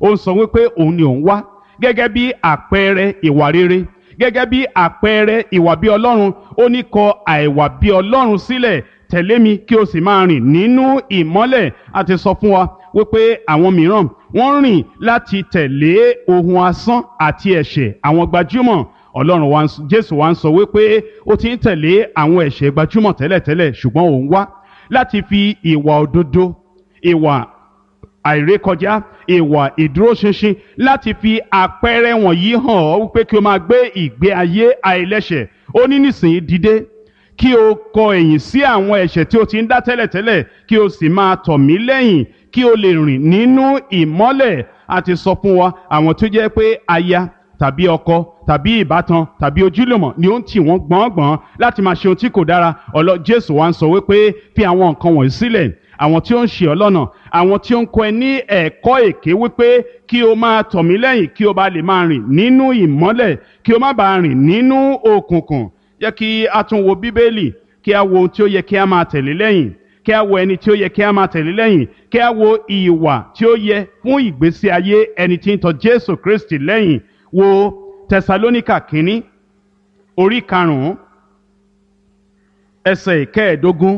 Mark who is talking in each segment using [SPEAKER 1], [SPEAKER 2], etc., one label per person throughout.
[SPEAKER 1] ó ń sọ wípé òun ni òun wá gẹ́gẹ́ bí àpẹẹrẹ ìwà rere gẹ́gẹ́ bí àpẹẹrẹ ìwà bí ọlọ́run ó ní kọ àìwà bí ọlọ́run sílẹ̀ tẹ̀lé mi kí o sì máa rìn nínú ìmọ́lẹ̀ a ti sọ fún wa wípé àwọn mìíràn wọ́n rìn láti tẹ̀lé ohun asán àti ẹ̀ṣẹ̀ àwọn gbajúmọ̀ ọlọ́run wa jésù wa ń sọ wípé ó ti ń tẹ̀lé àwọn ẹ̀ṣẹ̀ gbajúmọ̀ tẹ́lẹ̀tẹ́lẹ̀ ṣùgbọ́n òun wá láti fi ìwà òdodo ìwà àìrékọjá ìwà ìdúróṣinṣin láti fi àpẹẹrẹ wọ̀nyí hàn ọ́ wípé kí o máa gbé ìgbé ayé àìlẹ́ṣẹ̀ ó ní nísìnyí dìde kí o kọ ẹ̀yìn sí àwọn ẹ̀ṣẹ̀ tí o ti ń dá tẹ́lẹ̀tẹ́lẹ̀ kí o sì máa tọ̀ mí lẹ́yìn kí o lè rìn nínú ìmọ́lẹ̀ àti sọ fún wa àwọn tó jẹ́ pé aya tàbí ọkọ tàbí ìbátan tàbí ojúlùmọ̀ ni ó ń tì wọ́n gbọ̀ngbọ̀n láti máa ṣe ohun tí kò dára ọlọ jésù wa ń sọ wípé fi àwọn nǹkan wọ̀nyí sílẹ̀ àwọn tí ó ń ṣe ọ́ lọ́nà àwọn tí ó ń kọ́ ẹ ní ẹ̀kọ́ èké wípé kí o máa tọ̀ mí lẹ́yìn kí o bá lè máa rìn nínú ìmọ́lẹ̀ kí o má bàa rìn nínú òkùnkùn jẹ́ kí a tún wo bíbélì kí a wo ohun tí ó yẹ kí a máa tẹ̀lé lẹ́yìn kí a wo ẹni tí ó yẹ kí a máa tẹ̀lé lẹ́yìn kí a wo ìwà tí ó yẹ fún ìgbésí ayé ẹni tí ń tọ̀ jésù kristi lẹ́yìn wo tẹsalóníkà kínní orí karùnún ẹsẹ̀ ìkẹẹ̀ẹ́dógún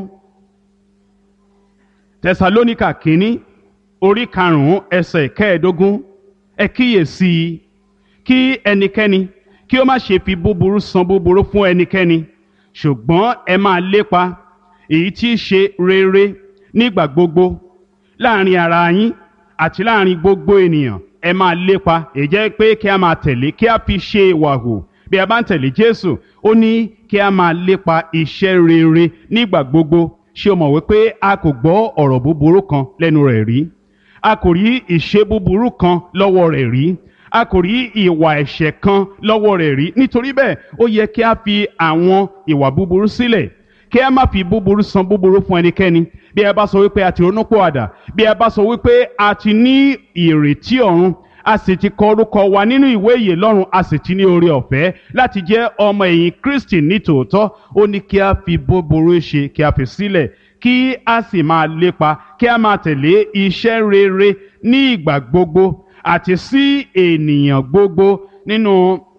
[SPEAKER 1] tẹsalóníkà kínní orí karùnún ẹsẹ̀ ìkẹẹ̀ẹ́dógún ẹ kíyèsí i kí ẹnikẹ́ni kí ó má ṣe fi búburú san búburú fún ẹnikẹ́ni ṣùgbọ́n ẹ máa lépa èyí tí í ṣe rere nígbà gbogbo láàrin ara yín àti láàrin gbogbo ènìyàn ẹ máa lépa èyí jẹ́ pé kí a máa tẹ̀lé kí a fi ṣe ìwà hù bí a bá ń tẹ̀lé Jésù ó ní kí a máa lépa iṣẹ́ rere nígbà gbogbo ṣé o mọ̀ wípé a kò gbọ́ ọ̀rọ̀ búburú kan lẹ́nu rẹ̀ rí a kò rí ìṣe búburú kan lọ́wọ́ rẹ̀ rí a kò rí ìwà ẹ̀ṣẹ̀ kan lọ́wọ́ rẹ̀ rí nítorí bẹ́ẹ̀ ó yẹ kí a fi àwọn ìwà búburú sílẹ̀ kí a má fi búburú san búburú fún ẹnikẹ́ni bí ẹ bá sọ wípé a ti ronúpìwàdà bí ẹ bá sọ wípé a ti ní ìrètí ọ̀run a sì ti kọ orúkọ wa nínú ìwé ìyè lọ́run a sì ti ní oore ọ̀fẹ́ láti jẹ́ ọmọ ẹ̀yìn Kristi ní tòótọ́ ó ní kí a fi búburú ṣe kí a fi sílẹ̀ kí a sì máa lépa kí a máa tẹ̀lé iṣẹ́ rere ní ìgbà gbogbo àti sí ènìyàn gbogbo nínú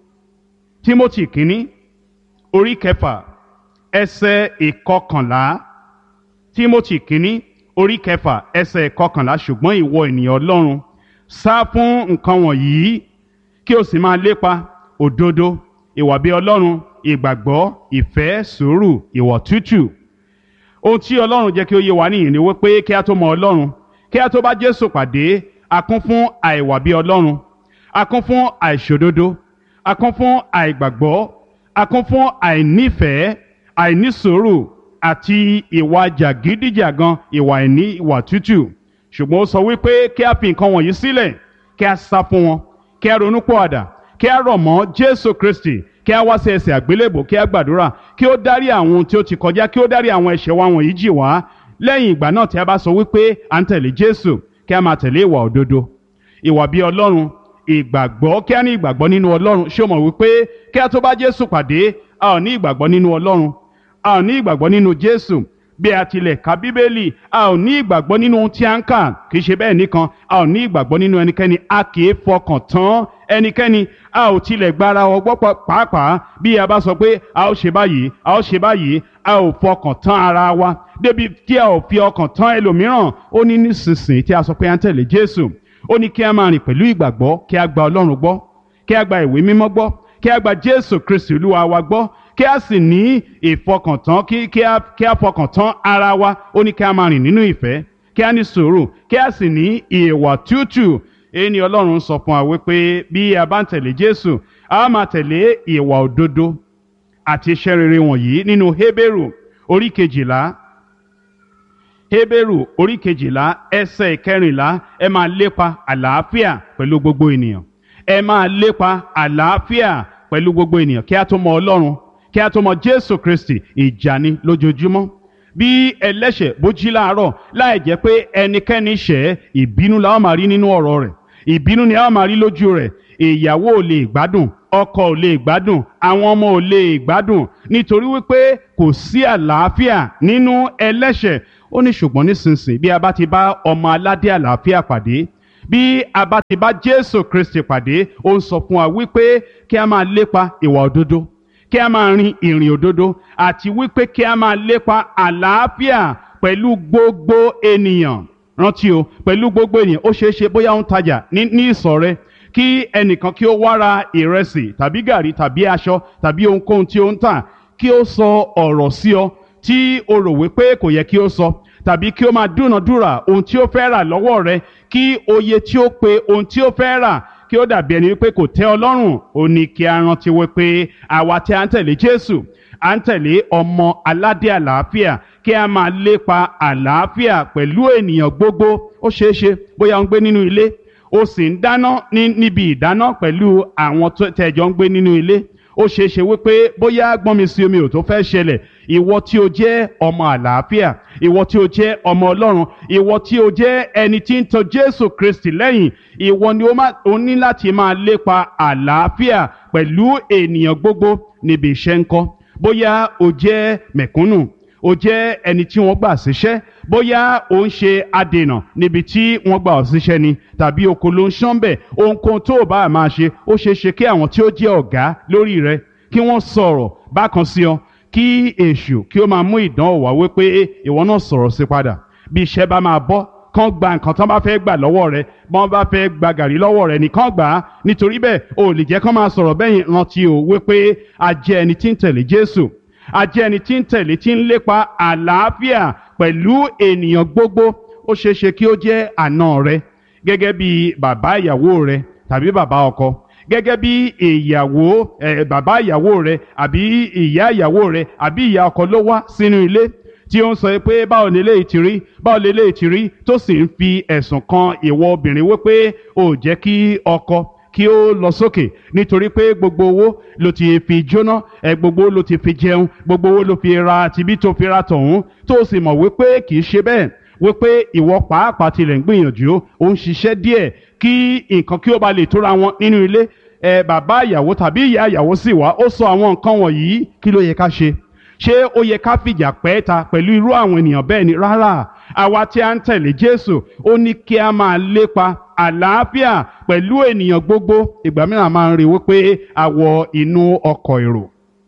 [SPEAKER 1] Timothy kínní orí kẹfà ẹsẹ̀ ìkọkànlá Timothy kínní orí kẹfà ẹsẹ̀ ìkọkànlá ṣùgbọ́n ìwọ ènìyàn Ọlọ́run sá fún nǹkan wọ̀nyí kí o sì máa lépa òdodo ìwà bí Ọlọ́run ìgbàgbọ́ ìfẹ́ sùúrù ìwọ̀ tútù ohun tí Ọlọ́run jẹ́ kí ó yé wa nìyí ni wípé kí a tó mọ Ọlọ́run kí a tó bá Jésù pàdé a kún fún àìwà bí Ọlọ́run a kún fún àìṣòdodo a kún fún àìgbàgbọ́ a kún fún àìnífẹ̀ẹ́ àìnísùúrù àti ìwà jàgídíjàgan ìwà ìní ìwà tútù ṣùgbọ́n ó sọ wípé kí a fi nǹkan wọ̀nyí sílẹ̀ kí a sá fún wọn kí a ronú pọ̀àdà kí a rọ̀ mọ́ Jésù Kristi kí a wá sí ẹsẹ̀ àgbélébò kí a gbàdúrà kí ó dárí àwọn ohun tí ó ti kọjá kí ó dárí àwọn ẹ̀ṣẹ̀ wa wọ̀nyí jì wá lẹ́yìn ìgbà náà tí a bá sọ wípé à ń tẹ̀lé Jésù kí a máa tẹ̀lé ìwà òdodo ìwà bí Ọlọ́run ìgbàgbọ́ kí a ní ìgbàgbọ́ nínú Ọlọ́run ṣé o mọ̀ wípé kí a tó bá Jésù pàdé a ò ní ìgbàgbọ́ nínú Ọlọ́run a ò ní ìgbàgbọ́ nínú Jésù bí a tilẹ̀ ka Bíbélì a ò ní ìgbàgbọ́ nínú ohun tí a ń kà kì í ṣe bẹ́ẹ̀ nìkan a ò ní ìgbàgbọ́ nínú ẹnikẹ́ni a kì í fọkàn tán ẹnikẹ́ni a ò tilẹ̀ gbára ọgbọ́ pàápàá bí a bá sọ pé a ó ṣe báyìí a ó ṣe báyìí a ò fọkàn tán ara wa débi tí a ò fi ọkàn tán ẹlòmíràn ó ní nísinsìnyí tí a sọ pé a ń tẹ̀lé Jésù ó ní kí a máa rìn pẹ̀lú ìgbàgbọ́ kí a gba Ọlọ́run gbọ́ kí a gba ìwé mímọ́ gbọ́ kí a gba Jésù Kristi Olúwa wa gbọ́ kí a sì ní ìfọkàntán kí kí a kí a fọkàntán ara wa ó ní kí a máa rìn nínú ìfẹ́ kí a ní sùúrù kí a sì ní ìwà tútù èyí ni Ọlọ́run sọ fún wa wípé bí a bá ń tẹ̀lé Jésù a máa tẹ̀lé ìwà òdodo àti iṣẹ́ rere wọ̀nyí nínú Hébérù orí kejìlá Hébérù orí kejìlá ẹsẹ̀ ìkẹrìnlá ẹ máa lépa àlàáfíà pẹ̀lú gbogbo ènìyàn ẹ máa lépa àlàáfíà pẹ̀lú gbogbo ènìyàn kí a tó mọ Ọlọ́run kí a tó mọ Jésù Kristi ìjà ni lójoojúmọ́ bí ẹlẹ́ṣẹ̀ bó jí láàárọ̀ láì jẹ́ pé ẹnikẹ́ni ṣẹ̀ ìbínú la ó máa rí nínú ọ̀rọ̀ rẹ̀ ìbínú ni a ó máa rí lójú rẹ̀ ìyàwó ò lè gbádùn ọkọ ò lè gbádùn àwọn ọmọ ò lè gbádùn nítorí wípé kò sí àlàáfíà nínú ẹlẹ́ṣẹ̀ ó ní ṣùgbọ́n nísinsìnyí bí a bá ti bá ọmọ aládé àlàáfíà pàdé bí a bá ti bá jésù kristi pàdé ó ń sọ fún wa wípé kí a máa lépa ìwà òdodo kí a máa rin ìrìn òdodo àti wípé kí a máa lépa àlàáfíà pẹ̀lú gbogbo ènìyàn rántí o pẹ̀lú gbogbo ènìyàn ó ṣeé ṣe bóyá ó ń tajà ní ní ìsọ̀ rẹ kí ẹnìkan kí ó wá ra ìrẹsì tàbí gàrí tàbí aṣọ tàbí ohunkóhun tí ó ń tà kí ó sọ ọ̀rọ̀ sí ọ tí o rò wípé kò yẹ kí ó sọ tàbí kí ó máa dúnàdúrà ohun tí ó fẹ́ rà lọ́wọ́ rẹ kí oye tí ó pe ohun tí ó fẹ́ rà kí ó dàbí ẹni wípé kò tẹ́ ọ lọ́rùn ó ní kí a rántí wípé àwa tí a ń tẹ̀lé Jésù à ń tẹ̀lé ọmọ aládé àlàáfíà kí a máa lépa àlàáfíà pẹ̀lú ènìyàn gbogbo ó ṣeé ṣe bóyá ó ń gbé nínú ilé ó sì ń dáná ní níbi ìdáná pẹ̀lú àwọn tẹ̀jọ́ ń gbé nínú ilé ó ṣeé ṣe wípé bóyá gbọ́nmi sí omi ò tó fẹ́ ṣẹlẹ̀ ìwọ tí o jẹ́ ọmọ àlàáfíà ìwọ tí o jẹ́ ọmọ ọlọ́run ìwọ tí o jẹ́ ẹni tí ń tọ̀ jésù kristi lẹ́yìn ìwọ ni o ní láti máa lépa àlàáfíà pẹ̀lú ènìyàn gbogbo níbi iṣẹ́ ńkọ́ bóyá o jẹ́ mẹ̀kúnnù o jẹ́ ẹni tí wọ́n gbà síṣẹ́ bóyá o ń ṣe adènà níbi tí wọ́n gbà ọ́ síṣẹ́ ni tàbí oko ló ń ṣán bẹ̀ ohunkóhun tó o bá máa ṣe ó ṣeé ṣe kí àwọn tí ó jẹ́ ọ̀gá lórí rẹ kí wọ́n sọ̀rọ̀ bákan sí ọ kí èṣù kí ó máa mú ìdánwò wá wípé ìwọ náà sọ̀rọ̀ sí padà bí iṣẹ́ bá máa bọ́ kán gba nǹkan tán bá fẹ́ gbà lọ́wọ́ rẹ bọ́n bá fẹ́ gba gàrí lọ́wọ́ rẹ nìkan gbà á nítorí bẹ́ẹ̀ o lè jẹ́ kán máa sọ̀rọ̀ bẹ́yìn rántí o wípé a jẹ́ ẹni tí ń tẹ̀lé Jésù a jẹ́ ẹni tí ń tẹ̀lé tí ń lépa àlàáfíà pẹ̀lú ènìyàn gbogbo ó ṣeé ṣe kí ó jẹ́ àna rẹ gẹ́gẹ́ bí bàbá ìyàwó rẹ tàbí bàbá ọkọ gẹ́gẹ́ bí ìyàwó ẹ̀ bàbá ìyàwó rẹ àbí ìyá ìyàwó rẹ àbí ìyá ọkọ ló wá sínú ilé tí ó ń sọ pé báwo lè léyìí ti rí báwo lè léyìí ti rí tó sì ń fi ẹ̀sùn kan ìwọ obìnrin wípé ò jẹ́ kí ọkọ kí ó lọ sókè nítorí pé gbogbo owó ló ti fi jóná ẹ gbogbo owó ló ti fi jẹun gbogbo owó ló fi ra tibí tó fi ra tọ̀hún tó sì mọ̀ wípé kì í ṣe bẹ́ẹ̀ wípé ìwọ pàápàá tilẹ̀ ń gbìyànjú ó ń ṣiṣẹ́ díẹ̀ kí nǹkan kí ó ba lè tóra wọn nínú ilé ẹ bàbá ìyàwó tàbí ìyá ìyàwó sì wá ó sọ àwọn nǹkan wọ̀nyí kí ló yẹ ká ṣe ṣé ó yẹ ká fìjà pẹ́ ta pẹ̀lú irú àwọn ènìyàn bẹ́ẹ̀ ni rárá àwa tí a ń tẹ̀lé Jésù ó ní kí a máa lépa àlàáfíà pẹ̀lú ènìyàn gbogbo ìgbà mìíràn máa ń rí wípé a wọ inú ọkọ̀ èrò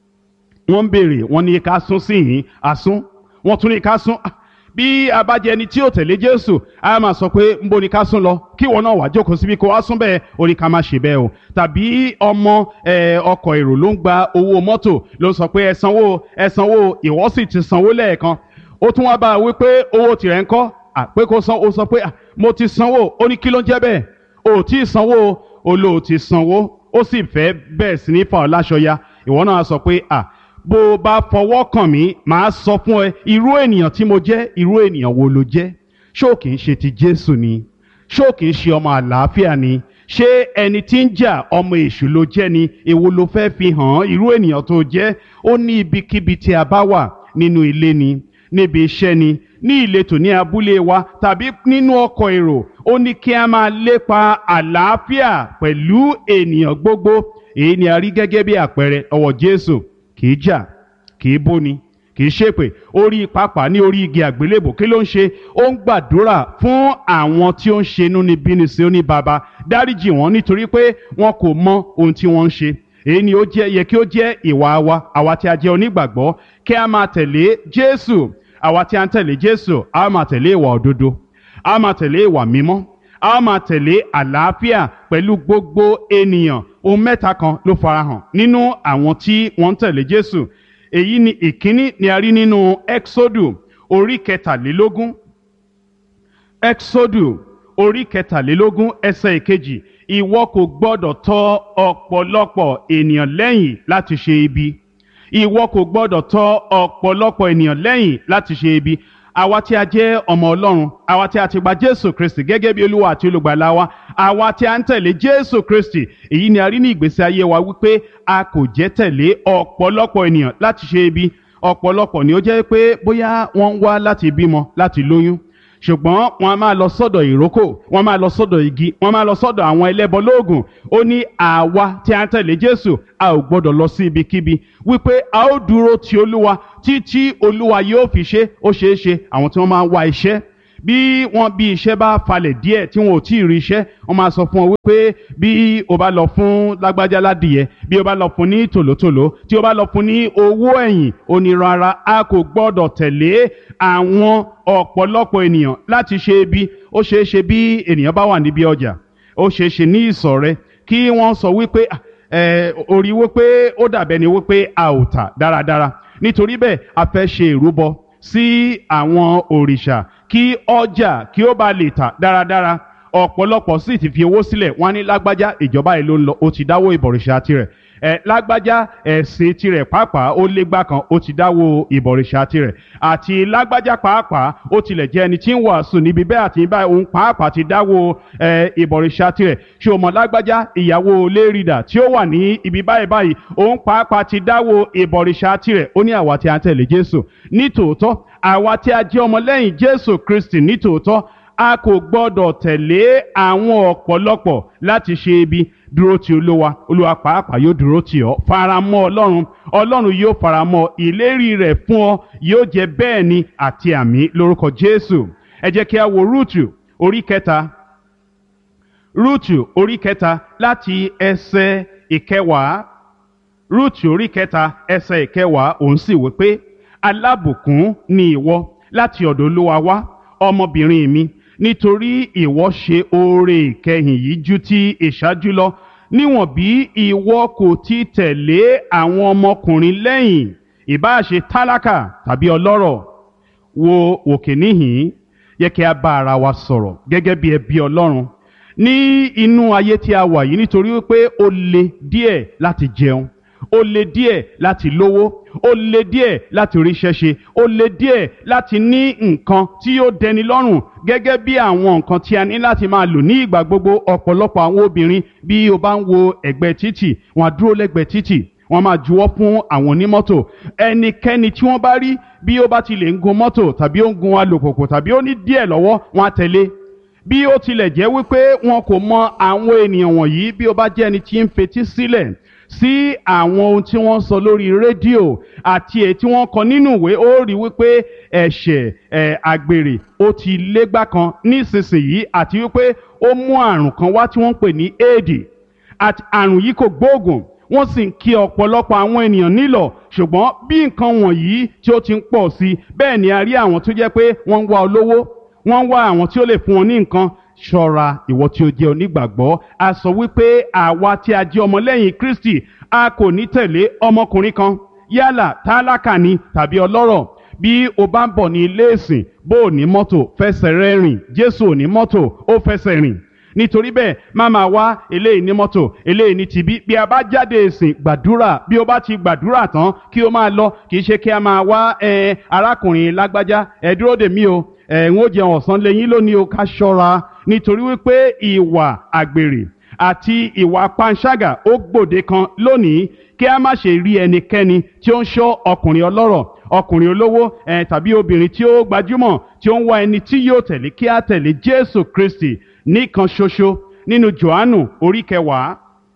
[SPEAKER 1] wọ́n ń béèrè wọ́n ní ká sún sí yìí àsún wọ́n tún ní ká sún bí a bá jẹ ẹni tí ò tẹ̀lé Jésù a máa sọ pé ń bo ni ká sún lọ kí wọn náà wá jókòó síbi kó wá sún bẹ́ẹ̀ ó ní ká má ṣe bẹ́ẹ̀ o tàbí ọmọ ọkọ̀ èrò ló ń gba owó mọ́tò ló sọ pé ẹ sanwó ẹ sanwó ìwọ sì ti sanwó lẹ́ẹ̀kan ó tún wá bá a wí pé owó tirẹ̀ ń kọ́ pé kó san ó sọ pé mo ti sanwó ó ní kí ló ń jẹ́ bẹ́ẹ̀ o ò tí ì sanwó o lò ó ti sanwó ó sì fẹ́ bẹ́ẹ̀ sí ní fa ọ láṣọ ya ìwọ náà sọ pé à bó o bá fọwọ́ kàn mí màá sọ fún ẹ irú ènìyàn tí mo jẹ́ irú ènìyàn wo ló jẹ́ ṣó kìí ṣe ti Jésù ni ṣó kìí ṣe ọmọ àlàáfíà ni ṣé ẹni tí ń jà ọmọ èṣù ló jẹ́ ni èwo ló fẹ́ fi hàn irú ènìyàn tó jẹ́ ó ní ibikíbi tí a bá wà nínú ilé ni níbi iṣẹ́ ni ní ìletò ní abúlé wa tàbí nínú ọkọ̀ èrò ó ní kí a máa lépa àlàáfíà pẹ̀lú ènìyàn gbogbo èyí ni a rí gẹ́gẹ́ bí àpẹẹrẹ ọwọ́ Jésù kì í jà kì í bóni kì í ṣépè orí pápá ní orí igi àgbélébò kí ló ń ṣe ó ń gbàdúrà fún àwọn tí ó ń ṣe inúnibíni sí ó ní baba dáríjì wọn nítorí pé wọn kò mọ ohun tí wọ́n ń ṣe èyí ni ó jẹ́ yẹ kí ó jẹ́ ìwà wa àwa tí a jẹ́ onígbàgbọ́ kí a máa tẹ̀lé Jésù àwa tí a ń tẹ̀lé Jésù a máa tẹ̀lé ìwà òdodo a máa tẹ̀lé ìwà mímọ́ a máa tẹ̀lé àlàáfíà pẹ̀lú gbogbo ènìyàn ohun mẹ́ta kan ló farahàn nínú àwọn tí wọ́n ń tẹ̀lé Jésù èyí ni ìkíní ni a rí nínú Exodu orí kẹtàlélógún Exodu orí kẹtàlélógún ẹsẹ̀ ìkejì ìwọ kò gbọ́dọ̀ tọ̀ ọ̀pọ̀lọpọ̀ ènìyàn lẹ́yìn láti ṣe ibi ìwọ kò gbọ́dọ̀ tọ̀ ọ̀pọ̀lọpọ̀ ènìyàn lẹ́yìn láti ṣe ibi àwa tí a jẹ́ ọmọ Ọlọ́run àwa tí a ti gba Jésù Kristi gẹ́gẹ́ bí Olúwa àti olùgbàlà wa àwa tí a ń tẹ̀lé Jésù Kristi èyí ni a rí ní ìgbésí ayé wa wípé a kò jẹ́ tẹ̀lé ọ̀pọ̀lọpọ̀ ènìyàn láti ṣe ibi ọ̀pọ̀lọpọ̀ ni ó jẹ́ pé bóyá wọ́n ń wá láti bímọ láti lóyún ṣùgbọ́n wọ́n a máa lọ sọ́dọ̀ ìrókò wọ́n máa lọ sọ́dọ̀ igi wọ́n máa lọ sọ́dọ̀ àwọn ẹlẹ́bọ lóògùn ó ní àwa tí a ń tẹ̀lé Jésù a ò gbọ́dọ̀ lọ sí ibikíbi wípé a ó dúró ti Olúwa títí Olúwa yóò fi ṣe ó ṣeé ṣe àwọn tí wọ́n máa ń wá iṣẹ́ bí wọ́n bí iṣẹ́ bá falẹ̀ díẹ̀ tí wọn ò tí ì rí iṣẹ́ wọ́n máa sọ fún ọ wípé bí o bá lọ fún lágbájá ládìyẹ bí o bá lọ fún ní tòlótòló tí o bá lọ fún ní owó ẹ̀yìn onírara a kò gbọ́dọ̀ tẹ̀lé àwọn ọ̀pọ̀lọpọ̀ ènìyàn láti ṣe ibi ó ṣeé ṣe bí ènìyàn bá wà níbi ọjà ó ṣeé ṣe ní ìsọ̀ rẹ kí wọ́n sọ wípé ẹ orí wípé ó dàbẹ́ ni wípé a ò tà dáradára nítorí bẹ́ẹ̀ a fẹ́ ṣe ìrúbọ sí àwọn òrìṣà kí ọjà kí ó bá lè tà dáradára ọ̀pọ̀lọpọ̀ sì ti fi owó sílẹ̀ wọ́n á ní lágbájá ìjọba yìí ló ń lọ ó ti dáwó ìbọ̀rìṣà tirẹ̀ ẹ lágbájá ẹ̀sìn tirẹ̀ pàápàá ó légbá kan ó ti dáwó ìbọ̀rìṣà tirẹ̀ àti lágbájá pàápàá ó tilẹ̀ jẹ́ ẹni tí ń wàásù níbi bẹ́ẹ̀ àti báyìí òun pàápàá ti dáwó ẹ ìbọ̀rìṣà tirẹ̀ ṣé o mọ̀ lágbájá ìyàwó lérìdà tí ó wà ní ibi báyìí báyìí òun pàápàá ti dáwó ìbọ̀rìṣà tirẹ̀ ó ní àwa tí a ń tẹ̀lé Jésù nítòótọ́ àwa tí a jẹ́ ọmọlẹ́yìn Jésù Kristi nítòótọ́ a kò gbọ́dọ̀ tẹ̀lé àwọn ọ̀pọ̀lọpọ̀ láti ṣe ibi dúró ti olúwa olúwa pàápàá yóò dúró tì ọ́ faramọ́ ọlọ́run ọlọ́run yóò faramọ́ ìlérí rẹ̀ fún ọ yóò jẹ́ bẹ́ẹ̀ ni àti àmì lórúkọ jésù ẹ jẹ́ kí a wo rúùtù orí kẹta rúùtù orí kẹta láti ẹsẹ̀ ìkẹwàá rúùtù orí kẹta ẹsẹ̀ ìkẹwàá òun sì wí pé alábùkún ni ìwọ láti ọ̀dọ̀ olúwa wá ọmọbìnrin mi nítorí ìwọ ṣe oore ìkẹyìn yìí ju ti ìṣáájú lọ níwọ̀n bí ìwọ kò ti tẹ̀lé àwọn ọmọkùnrin lẹ́yìn ìbáà ṣe tálákà tàbí ọlọ́rọ̀ wo òkè níhìn yẹ kí a bá ara wa sọ̀rọ̀ gẹ́gẹ́ bí ẹbí ọlọ́run ní inú ayé tí a wà yìí nítorí wípé ó le díẹ̀ láti jẹun ó le díẹ̀ láti lówó ó le díẹ̀ láti ríṣẹ́ ṣe ó le díẹ̀ láti ní nǹkan tí yóò dẹni lọ́rùn gẹ́gẹ́ bí àwọn nǹkan tí a ní láti máa lò ní ìgbà gbogbo ọ̀pọ̀lọpọ̀ àwọn obìnrin bí o bá ń wo ẹ̀gbẹ́ títì wọ́n á dúró lẹ́gbẹ̀ẹ́ títì wọ́n máa juwọ́ fún àwọn onímọ́tò ẹnikẹ́ni tí wọ́n bá rí bí ó bá ti lè ń gun mọ́tò tàbí ó ń gun alùpùpù tàbí ó ní díẹ̀ lọ́wọ́ wọ́n á tẹ̀lé bí ó tilẹ̀ jẹ́ wípé wọn kò mọ àwọn ènìyàn wọ̀nyí bí ó bá jẹ́ ẹni tí ń fetí sílẹ̀ sí àwọn ohun tí wọ́n sọ lórí rédíò àti èyí tí wọ́n kọ nínú ìwé ó rí wípé ẹ̀ṣẹ̀ ẹ̀ àgbèrè ó ti légbá kan nísinsìnyí àti wípé ó mú àrùn kan wá tí wọ́n ń pè ní éèdì àti àrùn yìí kò gbóògùn wọ́n sì ń kí ọ̀pọ̀lọpọ̀ àwọn ènìyàn nílọ̀ ṣùgbọ́n bí nǹkan wọ̀nyí tí ó ti ń pọ̀ sí bẹ́ẹ̀ ni a rí àwọn tó jẹ́ pé wọ́n ń wá olówó wọ́n ń wá àwọn tí ó lè fún wọn ní nǹkan ṣọ́ra ìwọ tí ó jẹ́ onígbàgbọ́ a sọ wípé àwa tí a jẹ́ ọmọlẹ́yìn Kristi a kò ní tẹ̀lé ọmọkùnrin kan yálà tálákà ni tàbí ọlọ́rọ̀ bí o bá ń bọ̀ ní ilé ìsìn bó o ní mọ́tò fẹsẹ̀ rẹ rìn Jésù ò ní mọ́tò ó fẹsẹ̀ rìn nítorí bẹ́ẹ̀ má máa wá eléyìí ní mọ́tò eléyìí ní tibí bí a bá jáde ìsìn gbàdúrà bí o bá ti gbàdúrà tán kí o máa lọ kì í ṣe kí a máa wá ẹ arákùnrin lágbájá ẹ dúró dè mí o ẹ ń ó jẹun ọ̀sán lẹ́yìn lónìí o ká ṣọ́ra nítorí wípé ìwà àgbèrè àti ìwà panṣágà ó gbòde kan lónìí kí a má ṣe rí ẹnikẹ́ni tí ó ń ṣọ́ ọkùnrin ọlọ́rọ̀ ọkùnrin olówó ẹ tàbí obìnrin tí ó gbajúmọ̀ tí ó ń wá ẹni tí yóò tẹ̀lé kí a tẹ̀lé Jésù Kristi nìkan ṣoṣo nínú Jòhánù orí kẹwàá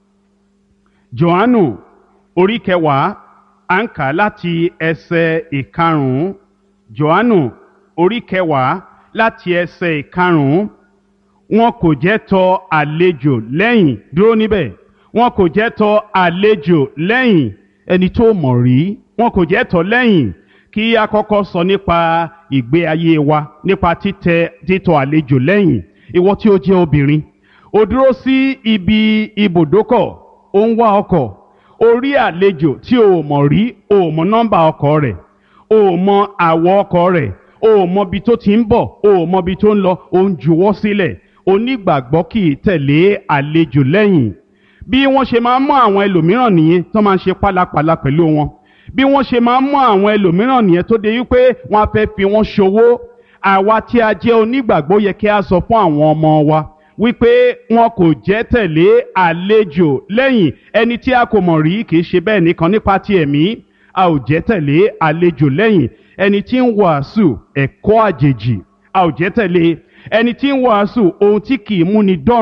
[SPEAKER 1] Jòhánù orí kẹwàá à ń kà láti ẹsẹ̀ ìkarùn-ún Jòhánù orí kẹwàá láti ẹsẹ̀ ìkarùn-ún wọn kò jẹ́ tọ àlejò lẹ́yìn dúró níbẹ̀ wọn kò jẹ́ tọ àlejò lẹ́yìn ẹni tó mọ̀ rí wọn kò jẹ́ tọ lẹ́yìn kí a kọ́kọ́ sọ nípa ìgbé ayé wa nípa títẹ títọ àlejò lẹ́yìn ìwọ tí ó jẹ́ obìnrin ó dúró sí ibi ibùdókọ̀ ó ń wá ọkọ̀ ó rí àlejò tí o mọ̀ rí o mọ̀ nọ́mbà ọkọ̀ rẹ̀ o mọ̀ àwọ̀ ọkọ̀ rẹ̀ o mọ̀ ibi tó ti ń bọ̀ o mọ̀ ibi tó ń lọ o ń juwọ́ sílẹ̀ onígbàgbọ́ kì í tẹ̀lé àlejò lẹ́yìn bí wọ́n ṣe máa ń mú àwọn ẹlòmíràn nìyẹn tó máa ń ṣe pálapàla pẹ̀lú wọn bí wọ́n ṣe máa ń mú àwọn ẹlòmíràn nìyẹn tó de wípé wọ́n á fẹ́ fi wọ́n ṣòwò àwa tí a jẹ́ onígbàgbọ́ yẹ kí a sọ fún àwọn ọmọ wa wípé wọn kò jẹ́ tẹ̀lé àlejò lẹ́yìn ẹni tí a kò mọ̀ rí kì í ṣe bẹ́ẹ̀ nìkan nípa ti ẹ̀mí a ò jẹ́ tẹ̀lé àlejò lẹ́yìn ẹni tí ń wàásù ẹ̀kọ́ àjèjì a ò jẹ́ tẹ̀lé ẹni tí ń wàásù ohun tí kì í múni dọ́run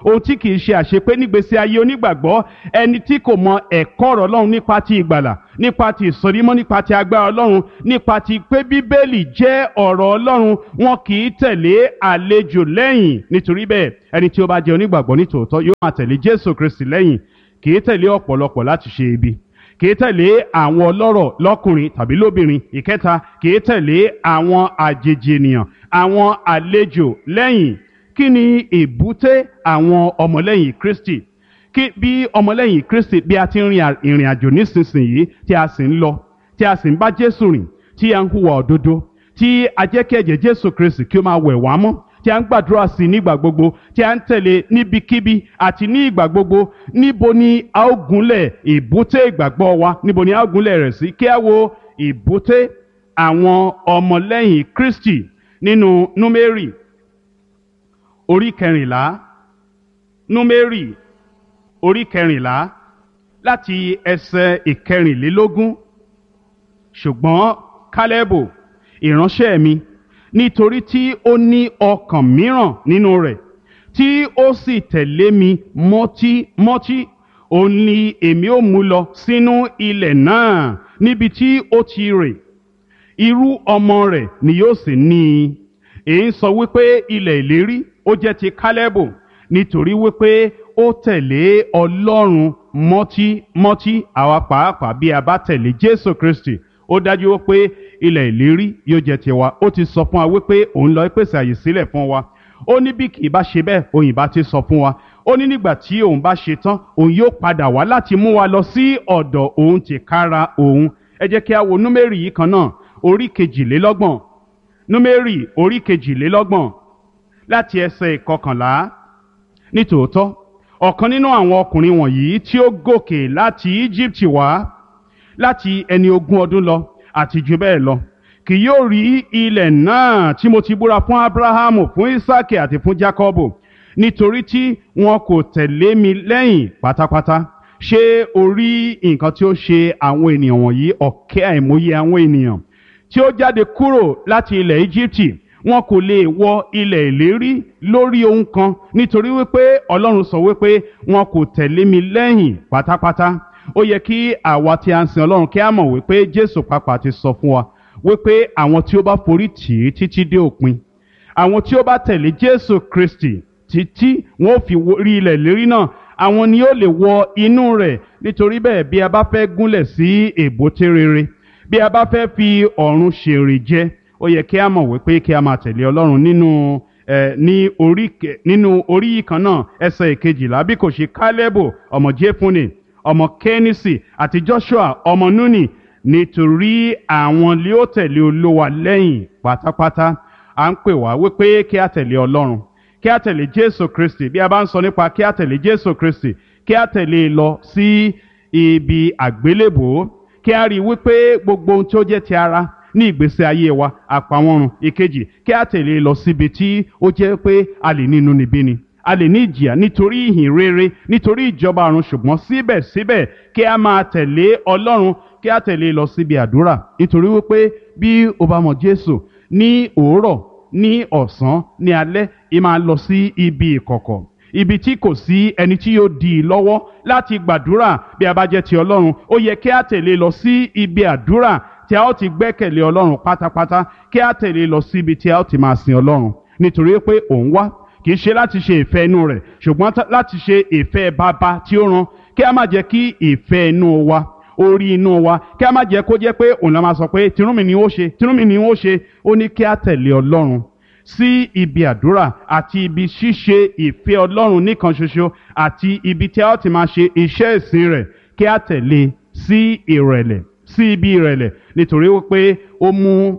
[SPEAKER 1] ohun tí kì í ṣe àṣepé nígbésí ayé onígbàgbọ́ ẹni tí kò mọ ẹ̀kọ́ ọ̀rọ̀ ọlọ́run nípa ti ìgbàlà nípa ti ìsọdímọ́ nípa ti agbára ọlọ́run nípa ti pé bíbélì jẹ́ ọ̀rọ̀ ọlọ́run wọn kì í tẹ̀lé àlejò lẹ́yìn nítorí bẹ́ẹ̀ ẹni tí ó bá jẹ́ onígbàgbọ́ nítòótọ́ yóò máa tẹ̀lé jésù kristi lẹ́yìn kì í tẹ̀lé ọ̀pọ̀lọpọ̀ láti ṣe ibi kì í tẹ̀lé àwọn ọlọ́rọ̀ lọ́kùnrin tàbí lóbìnrin ìkẹta kì í tẹ̀lé àwọn àjèjì ènìyàn àwọn àlejò lẹ́yìn kí ni èbúté àwọn ọmọlẹ́yìn kristi kí bí ọmọlẹ́yìn kristi bí a ti ń rin ìrìn àjò nísinsìnyí tí a sì ń lọ tí a sì ń bá jésù rìn tí a ń hùwà òdodo tí a jẹ́ kí ẹ̀jẹ̀ jésù kristi kí ó máa wẹ̀ wá mọ́ tí a ń gbàdúrà sí nígbà gbogbo tí a ń tẹ̀lé níbikíbi àti ní ìgbà gbogbo níbo ni a ó gúnlẹ̀ ìbúté ìgbàgbọ́ wa níbo ni a ó gúnlẹ̀ rẹ̀ sí kí a wo ìbúté àwọn ọmọlẹ́yìn kristi nínú númérì orí kẹrìnlá númérì orí kẹrìnlá láti ẹsẹ̀ ìkẹrìnlélógún ṣùgbọ́n kálẹ́bù ìránṣẹ́ mi nítorí tí ó ní ọkàn mìíràn nínú rẹ̀ tí ó sì tẹ̀lé mi mọ́tímọ́tí òun ni èmi ó mú lọ sínú ilẹ̀ náà níbi tí ó ti rè irú ọmọ rẹ̀ ni yóò sì ní i èyí ń sọ wípé ilẹ̀ ìlérí ó jẹ́ ti kálẹ́bù nítorí wípé ó tẹ̀lé ọlọ́run mọ́tímọ́tí àwa pàápàá bí a bá tẹ̀lé jésù kristi ó dájú wípé ilẹ̀ ìlérí yóò jẹ́ tiwa ó ti sọ fún wa wípé òun lọ pèsè àyè sílẹ̀ fún wa ó ní bí kì í bá ṣe bẹ́ẹ̀ òun ìbá ti sọ fún wa ó ní nígbà tí òun bá ṣe tán òun yóò padà wá láti mú wa lọ sí ọ̀dọ̀ òun tìkára òun ẹ jẹ́ kí a wo númérì yìí kan náà orí kejìlélọ́gbọ̀n númérì orí kejìlélọ́gbọ̀n láti ẹsẹ̀ ìkọkànlá nítòótọ́ ọ̀kan nínú àwọn ọkùnrin wọ̀nyí tí ó gòkè láti Íjíbítì wá láti ẹni ogún ọdún lọ àti jù bẹ́ẹ̀ lọ kì yóò rí ilẹ̀ náà tí mo ti búra fún Ábúráhámù fún Ísákì àti fún Jákọ́bù nítorí tí wọn kò tẹ̀lé mi lẹ́yìn pátápátá ṣé o rí nǹkan tí ó ṣe àwọn ènìyàn wọ̀nyí ọ̀kẹ́ àìmọye àwọn ènìyàn tí ó jáde kúrò láti ilẹ̀ Íjíbítì wọn kò lè wọ ilẹ̀ ìlérí lórí ohun kan nítorí wípé Ọlọ́run sọ wípé wọn kò tẹ̀lé mi lẹ́yìn pátápátá ó yẹ kí àwa tí a ń sin Ọlọ́run kí a mọ̀ wípé Jésù pàápàá ti sọ fún wa wípé àwọn tí ó bá forí tì í títí dé òpin àwọn tí ó bá tẹ̀lé Jésù Kristi títí wọn ò fi rí ilẹ̀ ìlérí náà àwọn ni ó lè wọ inú rẹ̀ nítorí bẹ́ẹ̀ bí a bá fẹ́ gúnlẹ̀ sí èbúté rere bí a bá fẹ́ fi ọ̀run ṣèrè jẹ ó yẹ kí a mọ̀ wípé kí a máa tẹ̀lé Ọlọ́run nínú ẹ ní orí nínú orí yìí kan náà ẹsẹ̀ ìkejìlá bí kò ṣe Kálẹ́bù ọmọ Jéfúnè ọmọ Kẹ́nísì àti Joshua ọmọ Núnì nítorí àwọn lé ó tẹ̀lé Olúwa lẹ́yìn pátápátá à ń pè wá wípé kí a tẹ̀lé Ọlọ́run kí a tẹ̀lé Jésù Kristi bí a bá ń sọ nípa kí a tẹ̀lé Jésù Kristi kí a tẹ̀lé lọ sí ibi àgbélébòó kí a rí i wípé gbogbo ohun tí ó jẹ́ ti ara ní ìgbésí ayé wa àpamọ́run ìkejì kí a tẹ̀lé lọ síbi tí ó jẹ́ pé a lè ní inúnibíni a lè ní ìjìyà nítorí ìhìn rere nítorí ìjọba ọ̀run ṣùgbọ́n síbẹ̀síbẹ̀ kí a máa tẹ̀lé Ọlọ́run kí a tẹ̀lé lọ síbi àdúrà nítorí wípé bí o bá mọ Jésù ní òwúrọ̀ ní ọ̀sán ní alẹ́ ì máa lọ sí ibi ìkọ̀kọ̀ ibi tí kò sí ẹni tí yóò dì í lọ́wọ́ láti gbàdúrà bí a bá jẹ́ ti Ọlọ́run ó yẹ kí a tẹ̀lé lọ sí ibi àdúrà tí a ó ti gbẹ́kẹ̀lé Ọlọ́run pátápátá kí a tẹ̀lé lọ sí ibi tí a ó ti máa sin Ọlọ́run nítorí pé òun wá kì í ṣe láti ṣe ìfẹ́ inú rẹ̀ ṣùgbọ́n láti ṣe ìfẹ́ bàbá tí ó rán kí a má jẹ́ kí ìfẹ́ inú wa orí inú wa kí a má jẹ́ kó jẹ́ pé òun la máa sọ pé tinúmi ni ó ṣe tinúmi ni ó ṣe ó ní kí a tẹ̀lé Ọlọ́run sí ibi àdúrà àti ibi ṣíṣe ìfẹ́ Ọlọ́run nìkan ṣoṣo àti ibi tí a ó ti máa ṣe iṣẹ́ ìsìn rẹ̀ kí a tẹ̀lé sí ìrẹ̀lẹ̀ sí ibi ìrẹ̀lẹ̀ nítorí wípé ó mú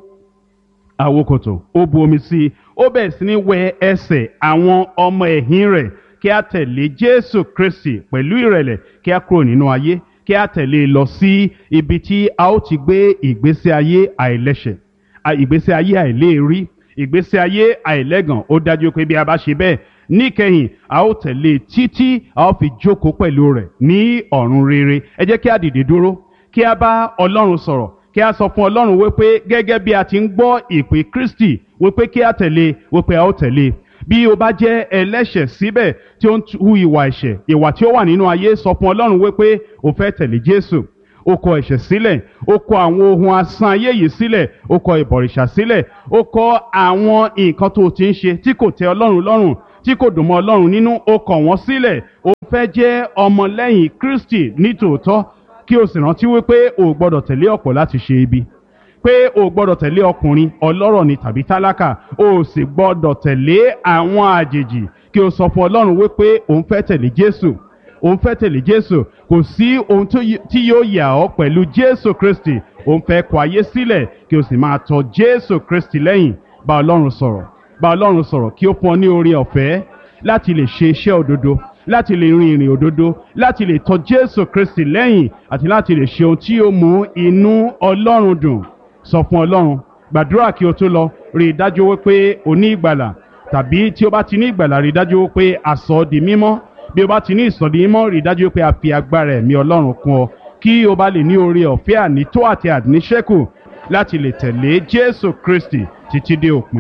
[SPEAKER 1] àwokòtò ó bu omi sí i ó bẹ̀rẹ̀ sí ní wẹ ẹsẹ̀ àwọn ọmọ ẹ̀yìn rẹ̀ kí a tẹ̀lé Jésù Kristi pẹ̀lú ìrẹ̀lẹ̀ kí a kúrò nínú ayé kí a tẹ̀lé lọ sí ibi tí a ó ti gbé ìgbésí ayé àìlẹ́ṣẹ̀ ìgbésí ayé àìléèrí ìgbésí ayé àìlẹ́gàn ó dájú pé bí a bá ṣe bẹ́ẹ̀ níkẹyìn a ó tẹ̀lé títí a ó fi jókòó pẹ̀lú rẹ̀ ní ọ̀run rere ẹ jẹ́ kí a dìde dúró kí a bá Ọlọ́run sọ̀rọ̀ kí a sọ fún Ọlọ́run wípé gẹ́gẹ́ bí a ti ń gbọ́ ìpè Kristi wípé kí a tẹ̀lé wípé a ó tẹ̀lé bí o bá jẹ́ ẹlẹ́ṣẹ̀ síbẹ̀ tí ó ń hu ìwà ẹ̀ṣẹ̀ ìwà tí ó wà nínú ayé sọ fún ọlọ́run wípé o fẹ́ tẹ̀lé jésù o kọ ẹ̀ṣẹ̀ sílẹ̀ o kọ àwọn ohun asán ayé yìí sílẹ̀ o kọ ìbọ̀rìṣà sílẹ̀ o kọ àwọn nǹkan tó o ti ń ṣe tí kò tẹ́ ọlọ́run lọ́rùn tí kò dùn mọ́ ọlọ́run nínú o kọ̀ wọ́n sílẹ̀ o fẹ́ jẹ́ ọmọlẹ́yìn kristi nítòótọ́ kí o sì rántí wípé o ò gbọ́dọ̀ tẹ̀lé ọ̀pọ̀ láti ṣe ibi pé o ò gbọ́dọ̀ tẹ̀lé ọkùnrin ọlọ́rọ̀ ni tàbí tálákà o ò sì gbọ́dọ̀ tẹ̀lé àwọn àjèjì kí o sọ fún ọlọ́run wípé o ń fẹ́ tẹ̀lé jésù o ń fẹ́ tẹ̀lé jésù kò sí ohun tó yí- tí yóò yà ọ́ pẹ̀lú jésù kristi o ń fẹ́ kọ ayé sílẹ̀ kí o sì máa tọ jésù kristi lẹ́yìn bá ọlọ́run sọ̀rọ̀ bá ọlọ́run sọ̀rọ̀ kí ó fún ọ ní oore ọ̀fẹ́ láti lè ṣe iṣẹ́ òdodo láti lè rin ìrìn òdodo láti lè tọ jésù kristi lẹ́yìn àti láti lè ṣe ohun tí yóò mú inú ọlọ́run dùn sọ fún ọlọ́run gbàdúrà kí o tó lọ rí i dájú wípé o ní ìgbàlà tàbí tí o bá ti ní ìgbàlà rí i dájú wípé a sọ ọ́ di mímọ́ bí o bá ti ní ìsọ̀dí mímọ́ rí i dájú wípé a fi agbára ẹ̀mí ọlọ́run kún ọ kí o bá lè ní oore ọ̀fẹ́ ànító àti àníṣẹ́kù láti lè tẹ̀lé jésù kristi títí dé òpin.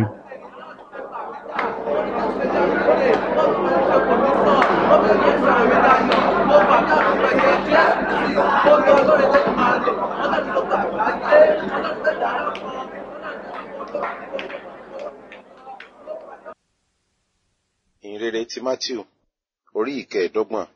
[SPEAKER 2] ìhìnrere ti matthew orí ìkẹẹ̀ẹ́dọ́gbọ̀n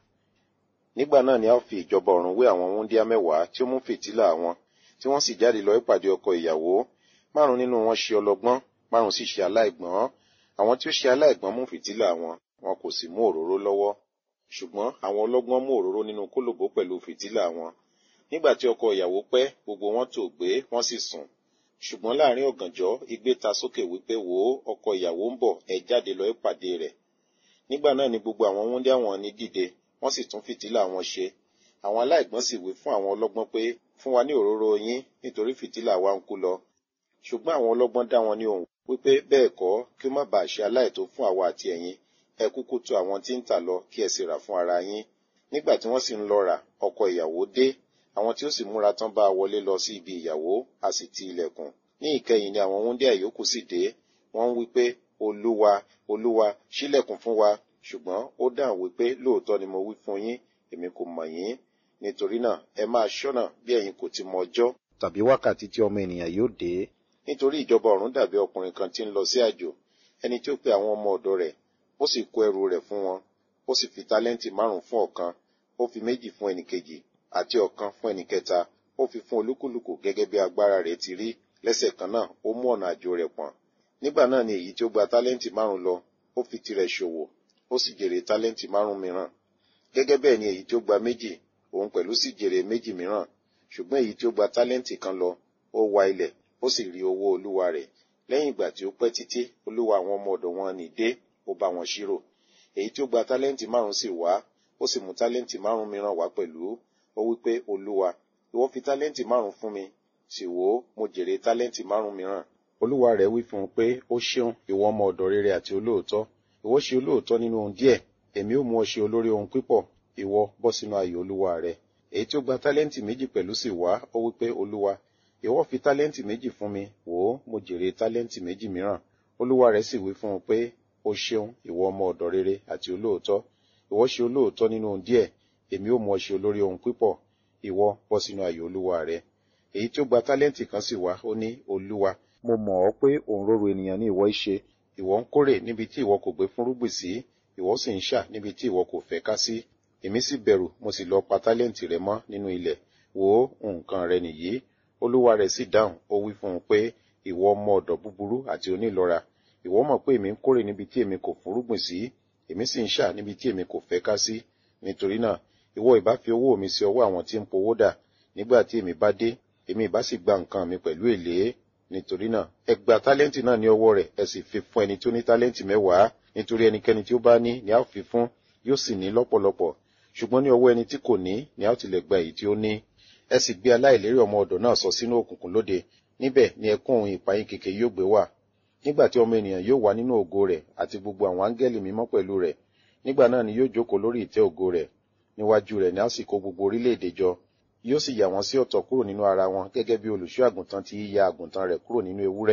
[SPEAKER 2] nígbà náà ni a ó fi ìjọba ọ̀run wé àwọn wúńdíá mẹ́wàá tí ó mú fìtílà wọn tí wọ́n sì jáde lọ ìpàdé ọkọ ìyàwó márùn nínú wọn ṣe ọlọ́gbọ́n márùn sì ṣe aláìgbọ́n àwọn tí ó ṣe aláìgbọ́n mú fìtílà wọn wọn kò sì mú òróró lọ́wọ́ ṣùgbọ́n àwọn ọlọ́gbọ́n mú òróró nínú kólòbó pẹ̀lú fìtílà wọn nígbà tí ọkọ ìyàwó pẹ́ gbogbo wọn tò gbé wọ́n sì sùn ṣùgbọ́n láàrin ọ̀gànjọ́ igbe ta sókè wípé wò ó ọkọ ìyàwó ń bọ̀ ẹ jáde lọ ìpàdé rẹ̀ nígbà náà ni gbogbo àwọn wúńdíá wọn ní dìde wọ́n sì tún fìtílà wọn ṣe àwọn aláìgbọ́n sì wí fún àwọn ọlọ́gbọ́n pé fún wa ní òróró yín nítorí fìtílà wa ń kú lọ ṣùgbọ́n àwọn ọlọ́gbọ́n dá wọn ní ohùn wípé bẹ́ẹ̀ kọ́ kí ó má bàa ṣe aláìtó fún àwa àti ẹ̀yin ẹ kúkú tọ̀ àwọn tí ń tà lọ kí ẹ sì rà fún ara yín nígbà tí wọ́n sì ń lọ rà ọkọ ìyàwó dé àwọn tí ó sì múra tán bá a wọlé lọ sí ibi ìyàwó a sì ti ilẹ̀kùn ní ìkẹyìn ni àwọn wúńdíá ìyókù sì dé wọ́n ń wí pé olúwa olúwa ṣílẹ̀kùn fún wa ṣùgbọ́n ó dáhùn wípé lóòótọ́ ni mo wí fún yín èmi kò mọ̀ yín nítorí náà ẹ máa ṣọ́nà bí ẹ̀yin kò ti mọ ọjọ́ tàbí wákàtí tí ọmọ ènìyàn yóò dé nítorí ìjọba ọ̀run dàbí ọkùnrin kan tí ń lọ sí àjò ẹni tí ó pe àwọn ọmọ ọ̀dọ̀ rẹ̀ ó sì kó ẹrù rẹ̀ fún wọn ó sì fi tálẹ́ǹtì márùn fún ọ̀kan ó fi méjì fún ẹnìkejì àti ọ̀kan fún ẹnìkẹta ó fi fún olúkúlùkù gẹ́gẹ́ bí agbára rẹ̀ ti rí lẹ́sẹ̀ kan náà ó mú ọ̀nà àjò rẹ̀ pọ̀n nígbà náà ni èyí tí ó gba tálẹ́ǹtì márùn lọ ó fi tirẹ̀ ṣòwò ó sì jèrè tálẹ́ǹtì márùn mìíràn gẹ́gẹ́ bẹ́ẹ̀ ni èyí tí ó gba méjì òun pẹ̀lú sì jèrè méjì mìíràn ṣùgbọ́n èyí tí ó gba tálẹ́ǹtì kan lọ ó wa ilẹ̀ ó sì rí owó olúwa rẹ̀ lẹ́yìn ìgbà tí ó pẹ́ títí olúwa àwọn ọmọ ọ̀dọ̀ wọn nì dé ó bá wọn ṣírò èyí tí ó gba tálẹ́ǹtì márùn sì wá ó sì mú tálẹ́ǹtì márùn mìíràn wá pẹ̀lú ó wí pé olúwa ìwọ fi tálẹ́ǹtì márùn fún mi sì wò ó mo jèrè tálẹ́ǹtì márùn mìíràn olúwa rẹ̀ wí fún un pé ó ṣeun ìwọ ọmọ ọ̀dọ̀ rere àti olóòótọ́ ìwọ ṣe olóòótọ́ nínú ohun díẹ̀ èmi ó mú ọ ṣe olórí ohun pípọ̀ ìwọ bọ́ sínú ayọ̀ olúwa rẹ èyí tí ó gba tálẹ́ǹtì méjì pẹ̀lú sì wá ó wí pé olúwa ìwọ fi tálẹ́ǹtì méjì fún mi wò ó mo jèrè tálẹ́ǹtì méjì mìíràn olúwa rẹ̀ sì wí fún un pé ó ṣeun ìwọ ọmọ ọ̀dọ̀ rere àti olóòótọ́ ìwọ ṣe olóòótọ́ nínú ohun díẹ̀ èmi ó mú ọ ṣe olórí ohun pípọ̀ ìwọ bọ́ sínú ayọ̀ olúwa rẹ èyí tí ó gba tálẹ́ǹtì kan sì wá ó ní olúwa mo mọ̀ ọ́ pé òun rorò ènìyàn ní ìwọ í ṣe ìwọ ń kórè níbi tí ìwọ kò gbé fúnrúgbìn sí ìwọ sì ń ṣà níbi tí ìwọ kò fẹ́ ká sí èmi sì bẹ̀rù mo sì lọ pa tálẹ́ǹtì rẹ mọ́ nínú ilẹ̀ wò ó nǹkan rẹ nìyí olúwa rẹ̀ sì dáhùn ó wí fún un pé ìwọ ọmọ ọ̀dọ̀ búburú àti onílọ́ra ìwọ mọ̀ pé èmi ń kórè níbi tí èmi kò fúnrúgbìn sí èmi sì ń ṣà níbi tí èmi kò fẹ́ ká sí nítorí náà ìwọ ìbá fi owó mi sí ọwọ́ àwọn tí ń powó dà nígbà tí èmi bá dé èmi ìbá sì gba nǹkan mi pẹ̀lú èlé nítorí náà ẹ gba tálẹ́ǹtì náà ní ọwọ́ rẹ̀ ẹ sì fi fún ẹni tí ó ní tálẹ́ǹtì mẹ́wàá nítorí ẹnikẹ́ni tí ó bá ní ni a ó fi fún yóò sì ní lọ́pọ̀lọpọ̀ ṣùgbọ́n ní ọwọ́ ẹni tí kò ní ni a ó tilẹ̀ gba èyí tí ó ní ẹ sì gbé aláìlérí ọmọ ọ̀dọ̀ náà sọ sínú òkùnkùn lóde níbẹ̀ ni ẹkún òun ìpayín kèké yóò gbé wà nígbà tí ọmọ ènìyàn yóò wá nínú ògo rẹ̀ àti gbogbo àwọn áńgẹ́lì mímọ́ pẹ̀lú rẹ̀ nígbà náà ni yóò jókòó lórí ìtẹ́ ògo rẹ̀ níwájú rẹ̀ ni a sì kó gbogbo orílẹ̀-èdè jọ yóò sì yà wọ́n sí ọ̀tọ̀ kúrò nínú ara wọn gẹ́gẹ́ bí olùṣọ́ àgùntàn ti yíya àgùntàn rẹ̀ kúrò nínú ewúrẹ́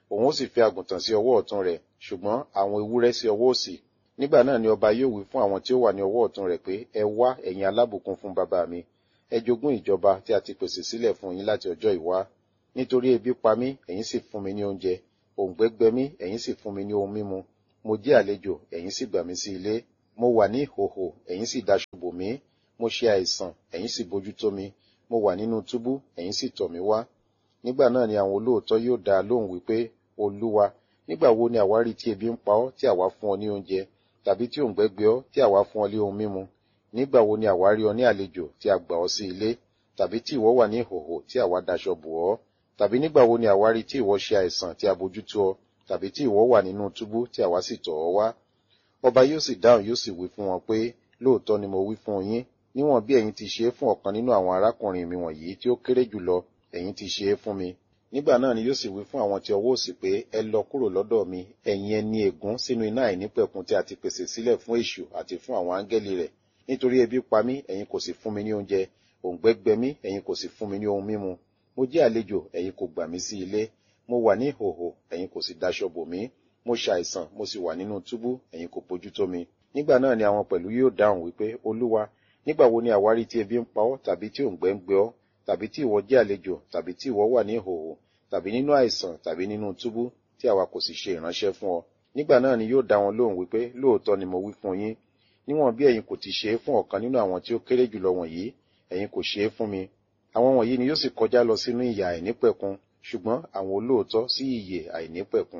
[SPEAKER 2] òun ó sì fi àgùntàn sí ọwọ́ ọ̀tún rẹ̀ ṣùgbọ́n àwọn ewúrẹ́ sí ọwọ́ òsì nígbà náà ni ọba yóò wí fún àwọn tí ó wà ní ọwọ́ ọ̀tún rẹ̀ pé ẹ wá ẹ̀yin alábùkún fún bàbá mi ẹ jogún ìjọba tí a ti pèsè sílẹ̀ fún yín láti ọjọ́ ìwá nítorí ebi pa mí ẹ̀yin sì fún mi ní oúnjẹ òǹgbẹ gbẹ mí ẹ̀yin sì fún mi ní ohun mímu mo jẹ́ àlejò ẹ̀yin sì gbà mí sí ilé mo wà ní ìhòhò ẹ̀yin sì daṣọ bò mí mo ṣe àìsàn ẹ̀yin sì bójú tó mi mo wà nínú túbú ẹ̀yin sì tọ̀ mí wá nígbà náà ni àwọn olóòótọ́ yóò dá a lóhùn wípé olúwa nígbà wo ni àwa rí tí ebi ń pa ọ́ tí àwa fún ọ ní oúnjẹ tàbí tí òǹgbẹ gbẹ ọ́ tí àwa fún ọ ní ohun mímu nígbà wo ni àwa rí ọ ní àlejò tí a gbà ọ sí ilé tàbí tí ìwọ wà ní ìhòhò tí àwa daṣọ bò ọ́ tàbí nígbà wo ni àwa rí tí ìwọ ṣe àìsàn tí a bójú tó ọ tàbí tí ìwọ wà nínú túbú tí àwa sì tọ̀ ọ́ wá ọba yóò sì dáhùn yóò sì wí fún wọn pé lóòótọ́ ni mo wí fún yín níwọ̀n bí ẹ̀yin ti ṣe é fún ọ̀kan nínú àwọn arákùnrin mi wọ̀nyí tí ó kéré jùlọ ẹ̀yin ti ṣe é fún mi nígbà náà ni yóò sì wí fún àwọn tí ọwọ́ òsì pé ẹ lọ kúrò lọ́dọ̀ mi ẹ̀yin ẹni ègún sínú iná àìnípẹ̀kun tí a ti pèsè sílẹ̀ fún èṣù àti fún àwọn áńgẹ́lì rẹ̀ nítorí ebi pa mí ẹ̀yin kò sì fún mi ní oúnjẹ òǹgbẹ gbẹ mí ẹ̀yin kò sì fún mi ní ohun mímu mo jẹ́ àlejò ẹ̀yin kò gbà mí sí ilé mo wà ní ìhòhò ẹ̀yin kò sì daṣọ bò mí mo ṣàìsàn mo sì wà nínú túbú ẹ̀yin kò bójú tó mi nígbà náà ni àwọn pẹ̀lú yóò dáhùn wípé olúwa nígbà wo ni àwárí tí ebi ń pa ọ́ tàbí tí òǹgbẹ ń gbẹ ọ́ tàbí tí ìwọ jẹ́ àlejò tàbí tí ìwọ wà ní ìhòhò tàbí nínú àìsàn tàbí nínú túbú tí àwa kò sì ṣe ìránṣẹ́ fún ọ nígbà náà ni yóò dá wọn lóhùn wípé lóòótọ́ ni mo wí fún yín níwọ̀n bí ẹ̀yin kò ti ṣe é fún ọ̀kan nínú àwọn tí ó kéré jùlọ wọ̀nyí ẹ̀yin kò ṣe é fún mi àwọn wọ̀nyí ni yóò sì kọjá lọ sínú ìyà àìnípẹ̀kun ṣùgbọ́n àwọn olóòótọ́ sí ìyè àìnípẹ̀kun.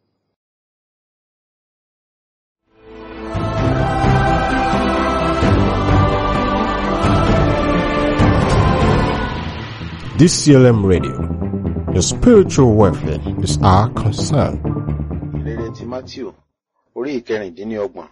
[SPEAKER 3] DCLM Radio. Your spiritual welfare is our concern.
[SPEAKER 2] ìrere ti matthew orí ìkẹrìndínlọ́gbọ̀n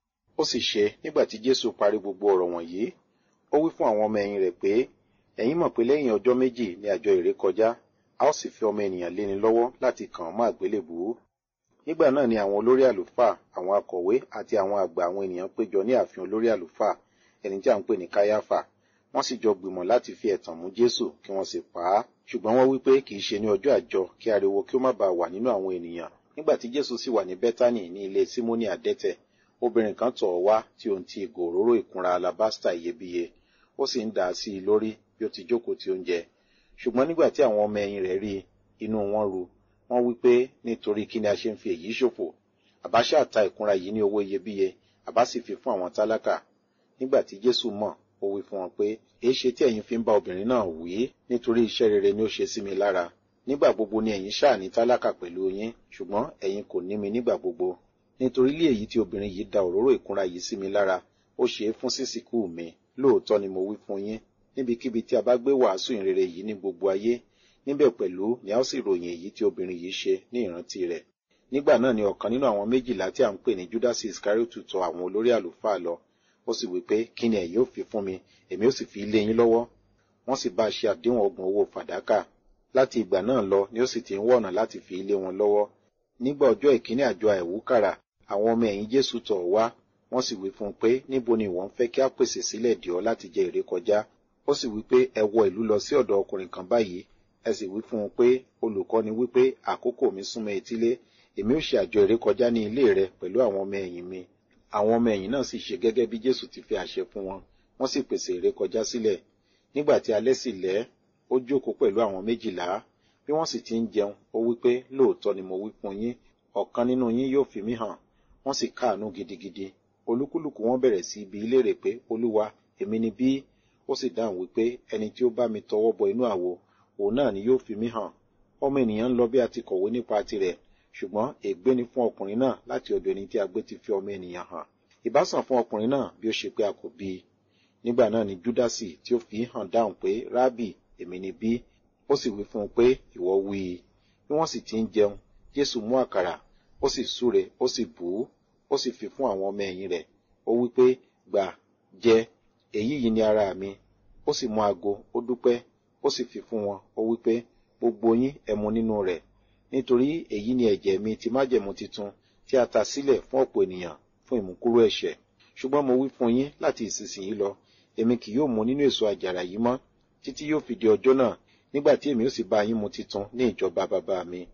[SPEAKER 2] ó sì ṣe nígbà tí jésù parí gbogbo ọ̀rọ̀ wọ̀nyí ó wí fún àwọn ọmọ ẹ̀yìn rẹ̀ pé ẹ̀yin mọ̀ pé lẹ́yìn ọjọ́ méjì ní àjọ ìrékọjá a ó sì fi ọmọ ènìyàn léni lọ́wọ́ láti kàn án mọ́ àgbélébùú nígbà náà ni àwọn olórí àlùfáà àwọn akọ̀wé àti àwọn àgbà àwọn ènìyàn péjọ ní ààfin olórí àlùfáà ẹni tí à ń pè ní káyáfà wọ́n sì jọ gbìmọ̀ láti fi ẹ̀tàn mú jésù kí wọ́n sì pa á ṣùgbọ́n wọ́n wí pé kì í ṣe ní ọjọ́ àjọ kí ariwo kí ó má bàa wà nínú àwọn ènìyàn nígbà tí jésù sì wà ní bẹ́tánì ní ilé símónì àdẹ́tẹ̀ obìnrin kan tọ̀ ọ́ wá tí òun ti ìgò òróró ìkunra alabasta iyebíye ó sì ń dà á sí i lórí bí ó ti jókòó ti oúnjẹ ṣùgbọ́n nígbà tí àwọn ọmọ ẹ̀yìn rẹ̀ rí i inú wọn ru wọ́n wí pé nítorí kí ni a ṣe ń fi èyí ṣòfò àbá ṣáà ta ìkunra yìí ní owó iyebíye àbá sì fi fún àwọn tálákà nígbà tí jésù mọ̀ ó wí fún wọn pé èé ṣe tí ẹ̀yin fi ń bá obìnrin náà wí nítorí iṣẹ́ rere ni ó ṣe sí mi lára nígbà gbogbo ni ẹ̀yin ṣáà ní tálákà pẹ̀lú yín ṣùgbọ́n ẹ̀yin kò ní mi nígbà gbogbo nítorí ilé èyí tí obìnrin yìí da òróró ìkunra yìí sí mi lára ó ṣe é fún sísìkú mi lóòótọ́ ni mo wí fún yín níbikíbi tí a bá gbé wàásù ìrere yìí ní gbogbo ayé níbẹ̀ pẹ̀lú ni a ó sì ròyìn èyí tí obìnrin yìí ṣe ní ìrántí rẹ̀ nígbà náà ni ọ̀kan nínú àwọn méjìlá tí a ń pè ní judasi iscariotu tọ̀ àwọn olórí àlùfáà lọ ó sì wí pé kí ni ẹ̀yin ó fi fún mi èmi ó sì fi lé yín lọ́wọ́ wọ́n sì bá a ṣe àdéhùn ọgbọ̀n owó fàdákà láti ìgbà náà lọ ni ó sì ti ń wọ̀nà láti fi lé wọn lọ́wọ́ nígbà ọjọ́ ìkíní àjọ àìwúkàrà àwọn ọmọ ẹ̀yìn jésù tọ̀ ọ́ wá wọ́n sì wí fún un pé níbo ni ìwọ ń fẹ́ kí a pèsè sílẹ̀ dì ọ́ láti jẹ èrè kọjá ó sì wí pé ẹ wọ ìlú lọ sí ọ̀dọ̀ ọkùnrin kan báyìí ẹ sì wí fún un pé olùkọ́ni wí pé àkókò mi súnmọ́ etílé èmi ó ṣe àjọ èrè kọjá ní ilé rẹ pẹ̀lú àwọn ọmọ ẹ̀yìn mi àwọn ọmọ ẹ̀yìn náà sì ṣe gẹ́gẹ́ bí jésù ti fi àṣẹ fún wọn wọ́n sì pèsè èrè kọjá sílẹ̀ nígbà tí alẹ́ sì lẹ́ ó jókòó pẹ̀lú àwọn méjìlá bí wọ́n sì ti ń jẹun ó wí pé lóòótọ́ ni mo wí fún yín ọ̀kan nínú yín yóò fi mí hàn wọ́n sì káàánú gidigidi olúkúlùkù wọn bẹ̀rẹ̀ sí ibi léèrè pé olúwa èmi ni bí ó sì dáhùn wípé ẹni tí ó bá mi tọwọ́ bọ inú àwo òun náà ni yóò fi mí hàn ọmọ ènìyàn ń lọ bí a ti kọ̀wé nípa tirẹ̀ ṣùgbọ́n ègbé ni fún ọkùnrin náà láti ọ̀dọ̀ ẹni tí a gbé ti fi ọmọ ènìyàn hàn ìbásàn fún ọkùnrin náà bí ó ṣe pé a kò bí i nígbà náà ni júdásì tí ó fi hàn dáhùn pé rábì èmi ni bí ó sì wí fún un pé ìwọ wí i bí wọ́n sì ti ń jẹun jésù mú àkàrà ó sì súre ó sì bù ú ó sì fi fún àwọn ọmọ ẹ̀yìn rẹ̀ ó wí pé gbà jẹ èyí yìí ni ara mi ó sì mú ago ó dúpẹ́ ó sì fi fún wọn ó wí pé gbogbo yín ẹ mu nínú rẹ̀ nítorí èyí ni ẹ̀jẹ̀ mi ti májẹ̀mú titun tí a ta sílẹ̀ fún ọ̀pọ̀ ènìyàn fún ìmúkúrò ẹ̀ṣẹ̀ ṣùgbọ́n mo wí fún yín láti ìsinsìnyí lọ èmi kì yóò mu nínú èso àjàrà yìí mọ́ títí yóò fi di ọjọ́ náà nígbà tí èmi ó sì bá yín mu titun ní ìjọba bàbá mi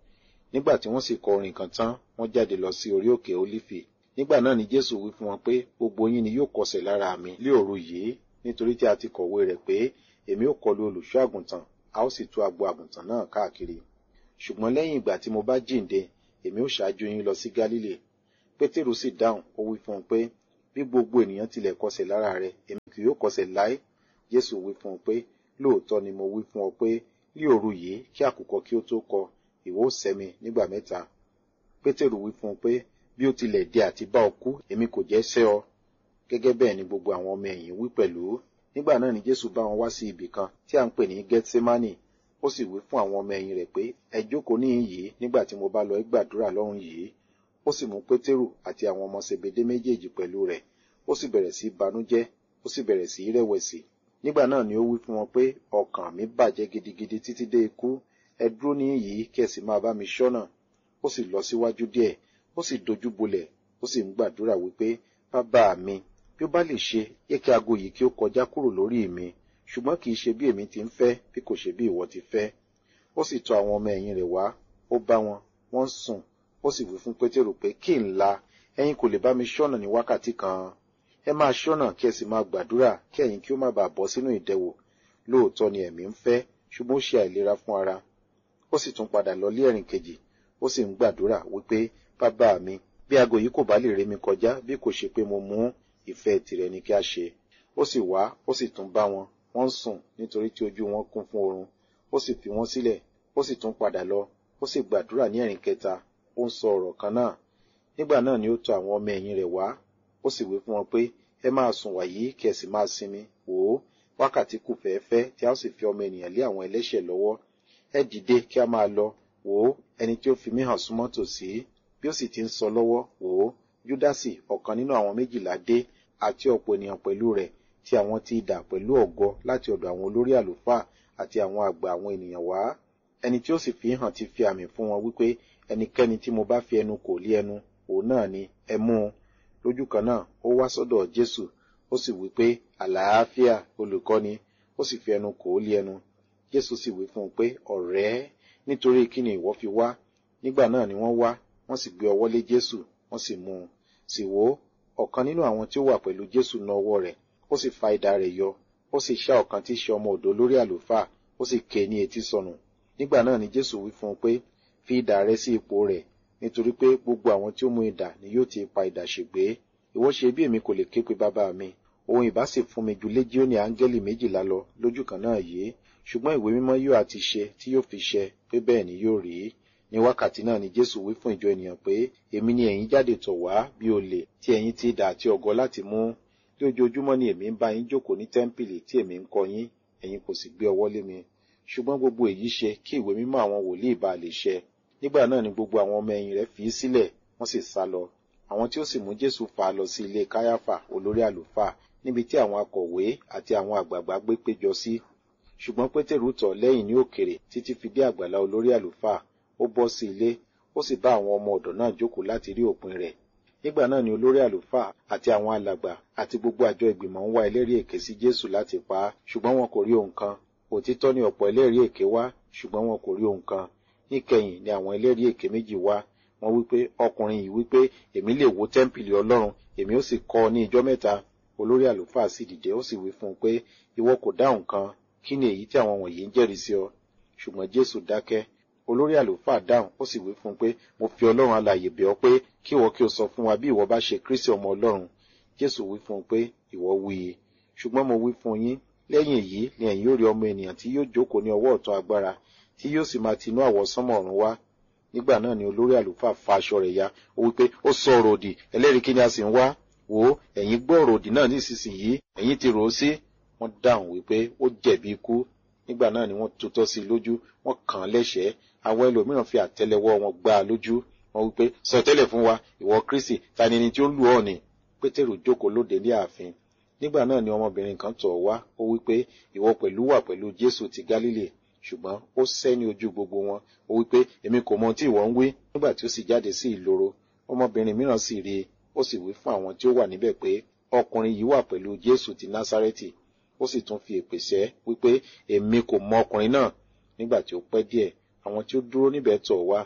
[SPEAKER 2] nígbà tí wọ́n sì kọ orin kan tán wọ́n jáde lọ sí orí òkè olífì nígbà náà ni jésù wí fún wọn pé gbogbo yín ni yóò kọsẹ̀ lára mi lé òru yìí nítorí tí a ti kọ̀wé rẹ̀ pé èmi ó kọlu olùṣọ́ àgùntàn a ó sì tú agbo àgùntàn náà káàkiri ṣùgbọ́n lẹ́yìn ìgbà tí mo bá jíǹde èmi ó ṣáájú yín lọ sí gálílì pétérù sì dáhùn ó wí fún un pé bí gbogbo ènìyàn tilẹ̀ kọsẹ̀ lára rẹ̀ èmi kì yóò kọsẹ̀ láé jésù wí fún un pé lóòótọ́ ni mo wí fún ọ pé ní òru yìí kí àkùkọ kí ó tó kọ ìwọ ó sẹ́ mi nígbà mẹ́ta pétérù wí fún un pé bí ó tilẹ̀ dé àti bá ọ kú èmi kò jẹ́ sẹ́ ọ gẹ́gẹ́ bẹ́ẹ̀ ni gbogbo àwọn ọmọ ẹ̀yìn wí pẹ̀lú nígbà náà ni jésù bá wọn wá sí ibì kan tí à ń pè ní gethsemane ó sì wí fún àwọn ọmọ ẹ̀yìn rẹ̀ pé ẹ jókòó níhìn yìí nígbà tí mo bá lọ gbàdúrà lọ́run yìí ó sì mú pétérù àti àwọn ọmọ sebede méjèèjì pẹ̀lú rẹ̀ ó sì bẹ̀rẹ̀ sí banújẹ́ ó sì bẹ̀rẹ̀ sí rẹ̀wẹ̀sì nígbà náà ni ó wí fún wọn pé ọkàn mi bàjẹ́ gidigidi títí dé ikú ẹ dúró níhìn yìí kí ẹ sì máa bá mi ṣọ́nà ó sì lọ síwájú díẹ̀ ó sì dojú bolẹ̀ ó sì ń gbàdúrà wípé bàbá mi bí ó bá lè ṣe yẹ kí aago yìí kí ó kọjá kúrò lórí mi ṣùgbọ́n kì í ṣe bí èmi ti ń fẹ́ bí kò ṣe bí ìwọ ti fẹ́ ó sì tọ̀ àwọn ọmọ ẹ̀yìn rẹ̀ wá ó bá wọn wọ́n sùn ó sì wí fún pétérù pé kí n la ẹ̀yin kò lè bá mi ṣọ́nà ní wákàtí kan ẹ máa ṣọ́nà kí ẹ sì máa gbàdúrà kí ẹ̀yin kí ó má bàa bọ́ sínú ìdẹwò lóòótọ́ ni ẹ̀mí ń fẹ́ ṣùgbọ́n ó ṣe àìlera fún ara ó sì tún padà lọ lé ẹ̀rìn kejì ó sì ń gbàdúrà wípé bàbá mi bí aago yìí kò bá lè ré mi kọjá bí kò ṣe pé mo mú ìfẹ́ tìrẹ ni kí a ṣe ó sì wá ó sì tún bá wọn wọ́n ń sùn nítorí tí ojú wọn kún fún oorun ó sì fi wọ́n sílẹ̀ ó sì tún padà lọ ó sì gbàdúrà ní ẹ̀rìn kẹta ó ń sọ ọ̀rọ̀ kan náà nígbà náà ni ó tọ̀ àwọn ọmọ ẹ̀yìn rẹ̀ wá ó sì wí fún wọn pé ẹ máa sùn wàyí kí ẹ sì máa sinmi wò ó wákàtí kù fẹ́ẹ́fẹ́ tí a ó sì fi ọmọ ènìyàn lé àwọn ẹlẹ́ṣẹ̀ lọ́wọ́ ẹ dìde kí a máa lọ wò ó ẹni tí ó fi mí hàn súnmọ́ tòsí bí ó sì ti ń sọ lọ́wọ́ wò ó júdásì ọ̀kan nínú àwọn méjìlá dé àti ọ̀pọ̀ ènìyàn pẹ̀lú rẹ̀ tí àwọn ti dà pẹ̀lú ọ̀gọ láti ọ̀dọ̀ àwọn olórí àlùfáà àti àwọn àgbà àwọn ènìyàn wá ẹni tí ó sì fi hàn ti fi àmì fún wọn wípé ẹnikẹ́ni tí mo bá fi ẹnu kò lé ẹnu òun náà ni ẹ mú un lójú kan náà ó wá sọ́dọ̀ jésù ó sì wí pé àlàáfíà olùkọ́ni ó sì fi ẹnu kò ó lé ẹnu jésù sì wí fún un pé ọ̀rẹ́ nítorí kí ni ìwọ fi wá nígbà náà ni wọ́n wá wọ́n sì gbé ọwọ́ lé jésù wọ́n sì mú un sì wò ó ọ̀kan nínú àwọn tí ó wà pẹ̀lú jésù na ọwọ́ rẹ̀ ó sì fa idà rẹ̀ yọ ó sì ṣá ọ̀kan tí í ṣe ọmọ ọ̀dọ̀ lórí àlùfáà ó sì ké ní etí sọnù nígbà náà ni jésù wí fún un pé fi idà rẹ sí ipò rẹ̀ nítorí pé gbogbo àwọn tí ó mú idà ni yóò ti pa idà ṣègbé ìwọ ṣe bí èmi kò lè ké pe bàbá mi òun ìbá sì fún mi ju léjíónì áńgẹ́lì méjìlá lọ lójú kan náà yìí ṣùgbọ́n ìwé mímọ́ yóò àti ṣe tí yóò fi ṣẹ pé bẹ́ẹ̀ ni yóò rí ní wákàtí náà ni jésù wí fún ìjọ ènìyàn pé èmi ni ẹ̀yin jáde tọ̀ wá bí olè tí ẹ̀yin ti dà àti ọ̀gọ láti mú tí ojoojúmọ́ ni èmi ń bá yín jókòó ní tẹ́ḿpìlì tí èmi ń kọ́ yín ẹ̀yin kò sì gbé ọwọ́ lé mi ṣùgbọ́n gbogbo èyí ṣe kí ìwé mímọ́ àwọn wòlíì bá lè ṣẹ nígbà náà ni gbogbo àwọn ọmọ ẹ̀yìn rẹ̀ fi í sílẹ̀ wọ́n sì sá lọ àwọn tí ó sì mú jésù fà á lọ sí ilé káyáfà olórí àlùfáà níbi tí àwọn akọ̀wé àti àwọn àgbààgbà gbé péjọ sí ṣùgbọ́n pétérù tọ̀ lẹ́yìn ní òkèrè títí fi dé àgbàlá olórí àlùfáà ó bọ́ sí ilé ó sì bá àwọn ọmọ ọ̀dọ̀ náà jókòó láti rí òpin rẹ̀ nígbà náà ni olórí àlùfáà àti àwọn alàgbà àti gbogbo àjọ ìgbìmọ̀ ń wá ẹlẹ́rìí èké sí jésù láti pa á ṣùgbọ́n wọn kò rí ohun kan òtítọ́ ni ọ̀pọ̀ ẹlẹ́rìí èké wá ṣùgbọ́n wọn kò rí ohun kan níkẹyìn ni àwọn ẹlẹ́rìí èké méjì wá wọ́n wípé ọkùnrin yìí wípé èmi lè wó tẹ́ḿpìlì ọlọ́run èmi ó sì kọ́ ọ ní ijọ́ mẹ́ta olórí àlùfáà sì dìde ó sì wí fún un pé ìwọ kò dáhùn kan kí ni èyí tí àwọn wọ̀nyí ń jẹ́rìí sí ọ ṣùgbọ́n jésù dákẹ́ olórí àlùfáà dáhùn ó sì wí fún un pé mo fi ọlọ́run alààyè bẹ̀ ọ́ pé kí ìwọ kí o sọ fún wa bí ìwọ bá ṣe kristi ọmọ ọlọ́run jésù wí fún un pé ìwọ wí i ṣùgbọ́n mo wí fún yín lẹ́yìn èyí ni ẹ̀yin yóò rí ọmọ ènìyàn tí yóò jókòó ní ọwọ́ ọ̀tún agbára tí yóò sì máa tinú àwọsánmọ̀ ọ̀run wá nígbà náà ni olórí àlùfáà fa aṣọ rẹ̀ ya ó wí pé ó sọ ọ̀rọ̀ òdì ẹlẹ́rìí kí ni a sì ń wá wò ó ẹ̀yin gbọ́ ọ̀rọ̀ òdì náà nísinsìnyí ẹ̀yin ti rò ó sí wọ́n dáhùn wípé ó jẹ̀bi ikú nígbà náà ni wọ́n tutọ́ sí i lójú wọ́n kàn án lẹ́sẹ̀ẹ́ àwọn ẹlòmíràn fi àtẹ́lẹwọ́ wọn gbá a lójú wọ́n wípé sọ tẹ́lẹ̀ fún wa ìwọ kristi ta ni ẹni tí ó lù ọ́ ni pétérù jókòó lóde ní ààfin nígbà náà ni ọmọbìnrin kan tọ̀ wá ó wípé ìwọ pẹ̀lú wà pẹ̀lú jésù ti gálílì ṣùgbọ́n ó sẹ́ ní ojú gbogbo wọn ó wípé èmi kò mọ tí ìwọ ń wí nígbà tí ó sì jáde sí ìloro ọmọbìnrin mìíràn sì rí i ó sì wí fún àwọn tí ó wà níbẹ̀ pé ọkùnrin yìí wà pẹ̀lú jésù ti násárẹ́tì ó sì tún fi èpè sẹ́ wípé èmi kò mọ ọkùnrin náà nígbà tí ó pẹ́ díẹ̀ àwọn tí ó dúró níbẹ̀ tọ̀ wá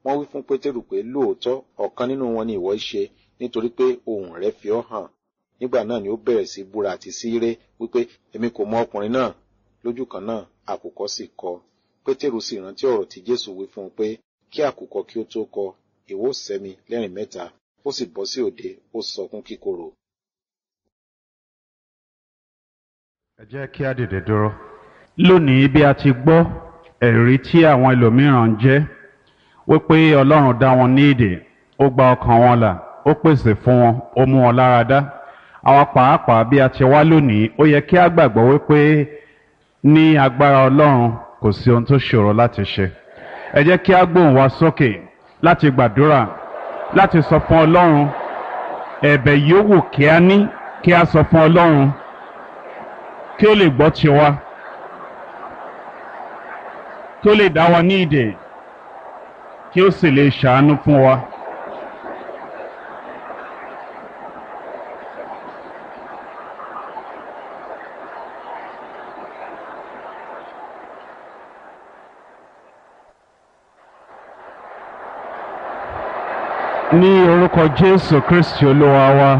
[SPEAKER 2] wọ́n wí fún pétérù pé lóòótọ́ ọ̀kan nínú wọn ni ìwọ ṣe nítorí pé ohùn rẹ̀ fi ọ́ hàn nígbà náà ni ó bẹ̀rẹ̀ sí búra àti sí ré wípé èmi kò mọ ọkùnrin náà lójú kan náà àkùkọ sì kọ pétérù sì rántí ọ̀rọ̀ tí jésù wí fún un pé kí àkùkọ kí ó tó kọ ìwọ sẹ́mi lẹ́rìn mẹ́ta ó sì bọ́ sí òde ó sọkún kíkorò.
[SPEAKER 1] ẹ jẹ́ kí á dìde dúró. lónìí bí a ti gbọ́ ẹ̀rí tí àwọn ẹlòmíràn ń jẹ́ wípé ọlọ́run dá wọn ní ìdè ó gba ọkàn wọn là ó pèsè fún wọn ó mú wọn lára dá àwa pàápàá bí a ti wá lónìí ó yẹ kí á gbàgbọ́ wípé ní agbára ọlọ́run kò sí ohun tó ṣòro láti ṣe ẹ jẹ́ kí á gbóhùn wa sókè láti gbàdúrà láti sọ fún ọlọ́run ẹ̀bẹ̀ yòówù kí á ní kí á sọ fún ọlọ́run kí ó lè gbọ́ tiwa kí ó lè dá wa ní ìdè kí ó sì lè ṣàánú fún wa. ní orúkọ Jésù Kristi Olúwa wa.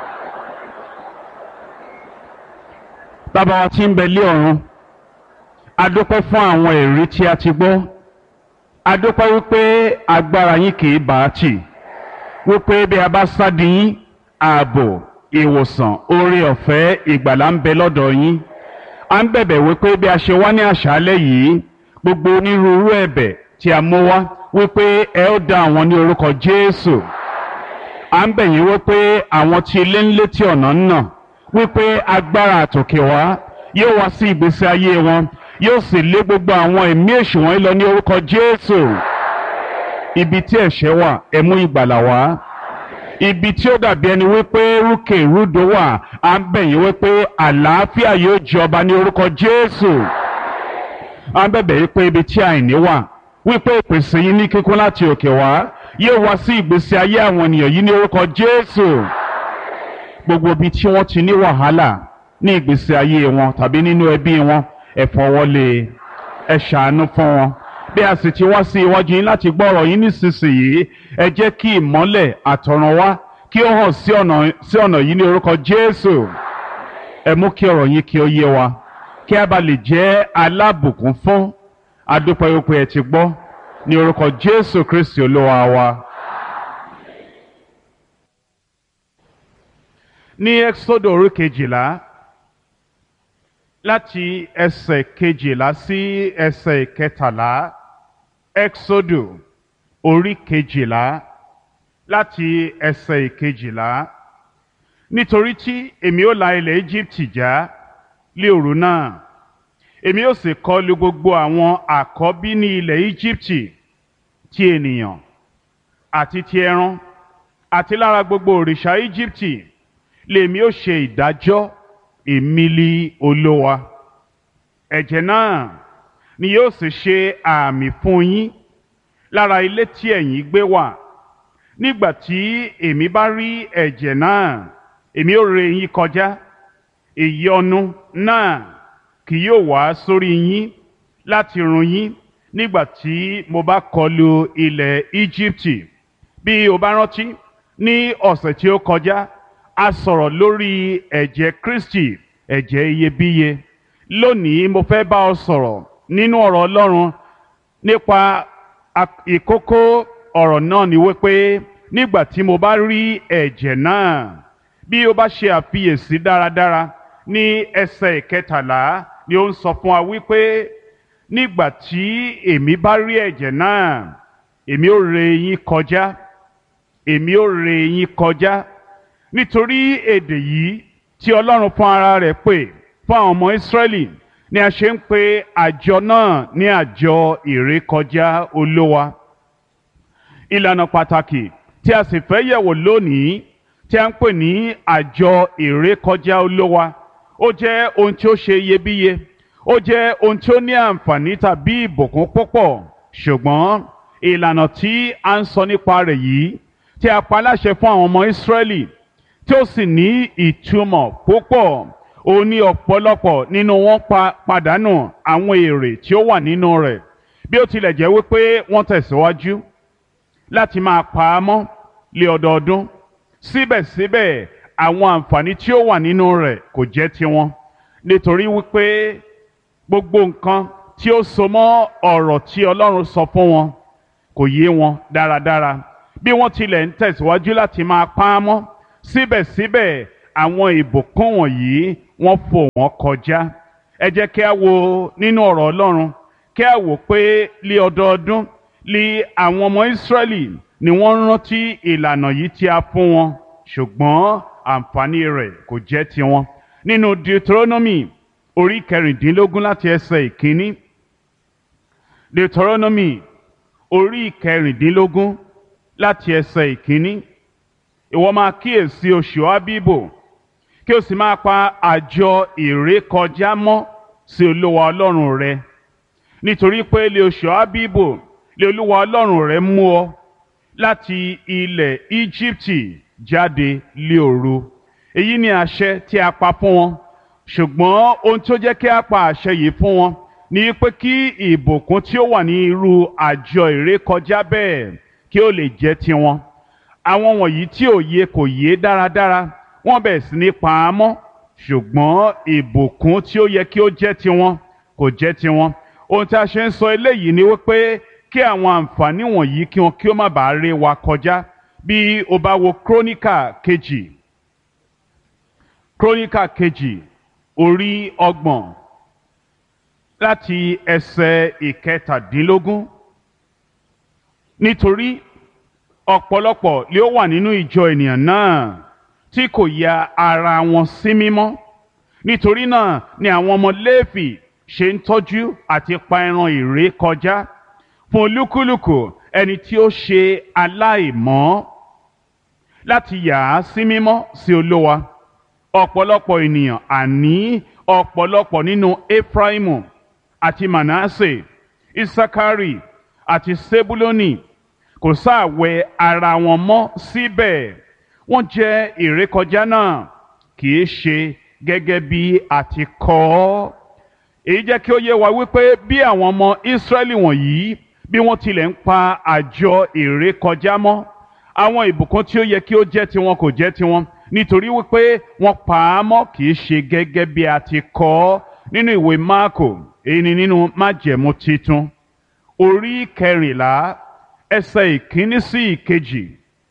[SPEAKER 1] Bàbá wa tí ń bẹ lé ọ̀run a dúpẹ́ fún àwọn èrí tí a ti gbọ́ a dúpẹ́ wípé agbára yín kì í bá a tì wípé bí a bá sádi yín ààbò ìwòsàn oore ọ̀fẹ́ ìgbàlà ń bẹ lọ́dọ̀ yín a ń bẹ̀bẹ̀ wípé bí a ṣe wá ní àṣálẹ́ yìí gbogbo onírúurú ẹ̀bẹ̀ tí a mú wá wípé ẹ ó dá àwọn ní orúkọ Jésù à ń bẹ̀ yín wípé àwọn tí ilé ń létí ọ̀nà ń nà wípé agbára àtòkè wá yóò wá sí ìgbésí ayé wọn yóò sì lé gbogbo àwọn ẹ̀mí èṣù wọn lọ ní orúkọ Jésù ibi tí ẹ̀ṣẹ̀ wà ẹ mú ìgbàlà wá ibi tí ó dàbí ẹni wípé rúkè rúdò wà à ń bẹ̀ yín wípé àlàáfíà yóò jọba ní orúkọ Jésù à ń bẹ̀bẹ̀ yín pé ibi tí àìní wà wípé ìpèsè yín ní kíkún láti òkè wá yóò wá sí ìgbésí ayé àwọn ènìyàn yìí ní orúkọ Jésù gbogbo ibi tí wọ́n ti ní wàhálà ní ìgbésí ayé wọn tàbí nínú ẹbí wọn ẹ fọwọ́lé ẹ ṣàánú fún wọn bí a sì ti wá sí iwájú yín láti gbọ́ ọ̀rọ̀ yín nísinsìnyí ẹ jẹ́ kí ìmọ́lẹ̀ àtọ̀run wá kí ó hàn sí ọ̀nà sí ọ̀nà yìí ní orúkọ Jésù ẹ mú kí ọ̀rọ̀ yín kí ó yé wa kí a bá lè jẹ́ alábùkún fún adúpẹ́ wípé ẹ ti gbọ́ ní orúkọ Jésù Kristi Olúwa wa. ní Ẹ́kísódù orí kejìlá láti ẹsẹ̀ kejìlá sí ẹsẹ̀ kẹtàlá Ẹ́kísódù orí kejìlá láti ẹsẹ̀ kejìlá nítorí tí èmi ó la ilẹ̀ Íjíbítì já lé òru náà èmi ó sì kọlu gbogbo àwọn àkọ́bí ní ilẹ̀ Íjíbítì ti ènìyàn àti ti ẹran àti lára gbogbo òrìṣà Íjíbítì lèmi ó ṣe ìdájọ́ èmi li Olúwa ẹ̀jẹ̀ náà ni yóò sì ṣe àmì fún yín lára ilé tí ẹ̀yin gbé wà nígbà tí èmi bá rí ẹ̀jẹ̀ náà èmi ó ré yín kọjá ìyọnu náà kì yóò wá sórí yín láti run yín nígbà tí mo bá kọlu ilẹ̀ Íjíbítì bí o bá rántí ní ọ̀sẹ̀ tí ó kọjá a sọ̀rọ̀ lórí ẹ̀jẹ̀ Kristi ẹ̀jẹ̀ iyebíye lónìí mo fẹ́ bá ọ sọ̀rọ̀ nínú ọ̀rọ̀ Ọlọ́run nípa ìkókó ọ̀rọ̀ náà ni wípé nígbà tí mo bá rí ẹ̀jẹ̀ náà bí o bá ṣe àfiyèsí dáradára ní ẹsẹ̀ ìkẹtàlá ni ó ń sọ fún wa wípé nígbà tí èmi bá rí ẹ̀jẹ̀ náà èmi ó ré yín kọjá èmi ó ré yín kọjá nítorí èdè yìí tí Ọlọ́run fún ara rẹ̀ pè fún àwọn ọmọ Ísírẹ́lì ni a ṣe ń pe àjọ náà ní àjọ ìrékọjá Olówa ìlànà pàtàkì tí a sì fẹ́ yẹ̀wò lónìí tí a ń pè ní àjọ ìrékọjá Olówa ó jẹ́ ohun tí ó ṣe iyebíye ó jẹ́ ohun tí ó ní àǹfààní tàbí ìbùkún púpọ̀ ṣùgbọ́n ìlànà tí a ń sọ nípa rẹ̀ yìí tí a pa láṣẹ fún àwọn ọmọ Ísírẹ́lì tí ó sì ní ìtumọ̀ púpọ̀ ó ní ọ̀pọ̀lọpọ̀ nínú wọn pa pàdánù àwọn èrè tí ó wà nínú rẹ̀ bí ó tilẹ̀ jẹ́ wípé wọ́n tẹ̀síwájú láti máa pa á mọ́ lé ọdọọdún síbẹ̀síbẹ̀ àwọn àǹfààní tí ó wà nínú rẹ̀ kò jẹ́ tiwọn nítorí wípé gbogbo nǹkan tí ó so mọ́ ọ̀rọ̀ tí Ọlọ́run sọ fún wọn kò yé wọn dáradára bí wọ́n tilẹ̀ ń tẹ̀síwájú láti máa pa á mọ́ síbẹ̀síbẹ̀ àwọn ìbùkún wọ̀nyí wọ́n fò wọ́n kọjá ẹ jẹ́ kí a wo nínú ọ̀rọ̀ Ọlọ́run kí a wò pé lé ọdọọdún lé àwọn ọmọ Ísírẹ́lì ni wọ́n rántí ìlànà yìí tí a fún wọn ṣùgbọ́n àǹfààní rẹ̀ kò jẹ́ tiwọn nínú Deuteronomy orí kẹrìndínlógún láti ẹsẹ̀ ìkíní Deuteronomy orí kẹrìndínlógún láti ẹsẹ̀ ìkíní ìwọ máa kíyèsí oṣù Ábíbò kí o sì máa pa àjọ ìrékọjá mọ́ sí Olúwa Ọlọ́run rẹ nítorí pé lé oṣù Ábíbò lé Olúwa Ọlọ́run rẹ mú ọ láti ilẹ̀ Íjíbítì jáde lé òru èyí ni àṣẹ tí a pa fún wọn ṣùgbọ́n ohun tó jẹ́ kí a pa àṣẹ yìí fún wọn ni pé kí ìbùkún tí ó wà ní irú àjọ ìrékọjá bẹ́ẹ̀ kí ó lè jẹ́ tiwọn àwọn wọ̀nyí tí òye kò yé dáradára wọ́n bẹ̀rẹ̀ sí ní pa á mọ́ ṣùgbọ́n ìbùkún tí ó yẹ kí ó jẹ́ tiwọn kò jẹ́ tiwọn ohun tí a ṣe ń sọ eléyìí ni wípé kí àwọn àǹfààní wọ̀nyí kí wọn kí ó má bàa ré wa kọjá bí o bá wo króníkà kejì króníkà kejì orí ọgbọ̀n láti ẹsẹ̀ ìkẹtàdínlógún nítorí ọ̀pọ̀lọpọ̀ lé ó wà nínú ìjọ ènìyàn náà tí kò ya ara wọn sí mímọ́ nítorí náà ni àwọn ọmọ Léfì ṣe ń tọ́jú àti pa ẹran ìré kọjá fún olúkúlùkù ẹni tí ó ṣe aláìmọ́ láti yà á sí mímọ́ sí Olúwa ọ̀pọ̀lọpọ̀ ènìyàn àní ọ̀pọ̀lọpọ̀ nínú Efraimu àti Manasse Isakari àti Sebuloni kò sáàwẹ̀ ara wọn mọ́ síbẹ̀ wọ́n jẹ́ ìrékọjá náà kì í ṣe gẹ́gẹ́ bí a ti kọ ọ́ èyí jẹ́ kí ó yé wa wípé bí àwọn ọmọ Ísírẹ́lì wọ̀nyí bí wọ́n tilẹ̀ ń pa àjọ ìrékọjá mọ́ àwọn ìbùkún tí ó yẹ kí ó jẹ́ tiwọn kò jẹ́ tiwọn nítorí wípé wọ́n pa á mọ́ kì í ṣe gẹ́gẹ́ bí a ti kọ ọ́ nínú ìwé Máàkò èyí ni nínú májẹ̀mú titun orí kẹrìnlá ẹsẹ̀ ìkíní sí ìkejì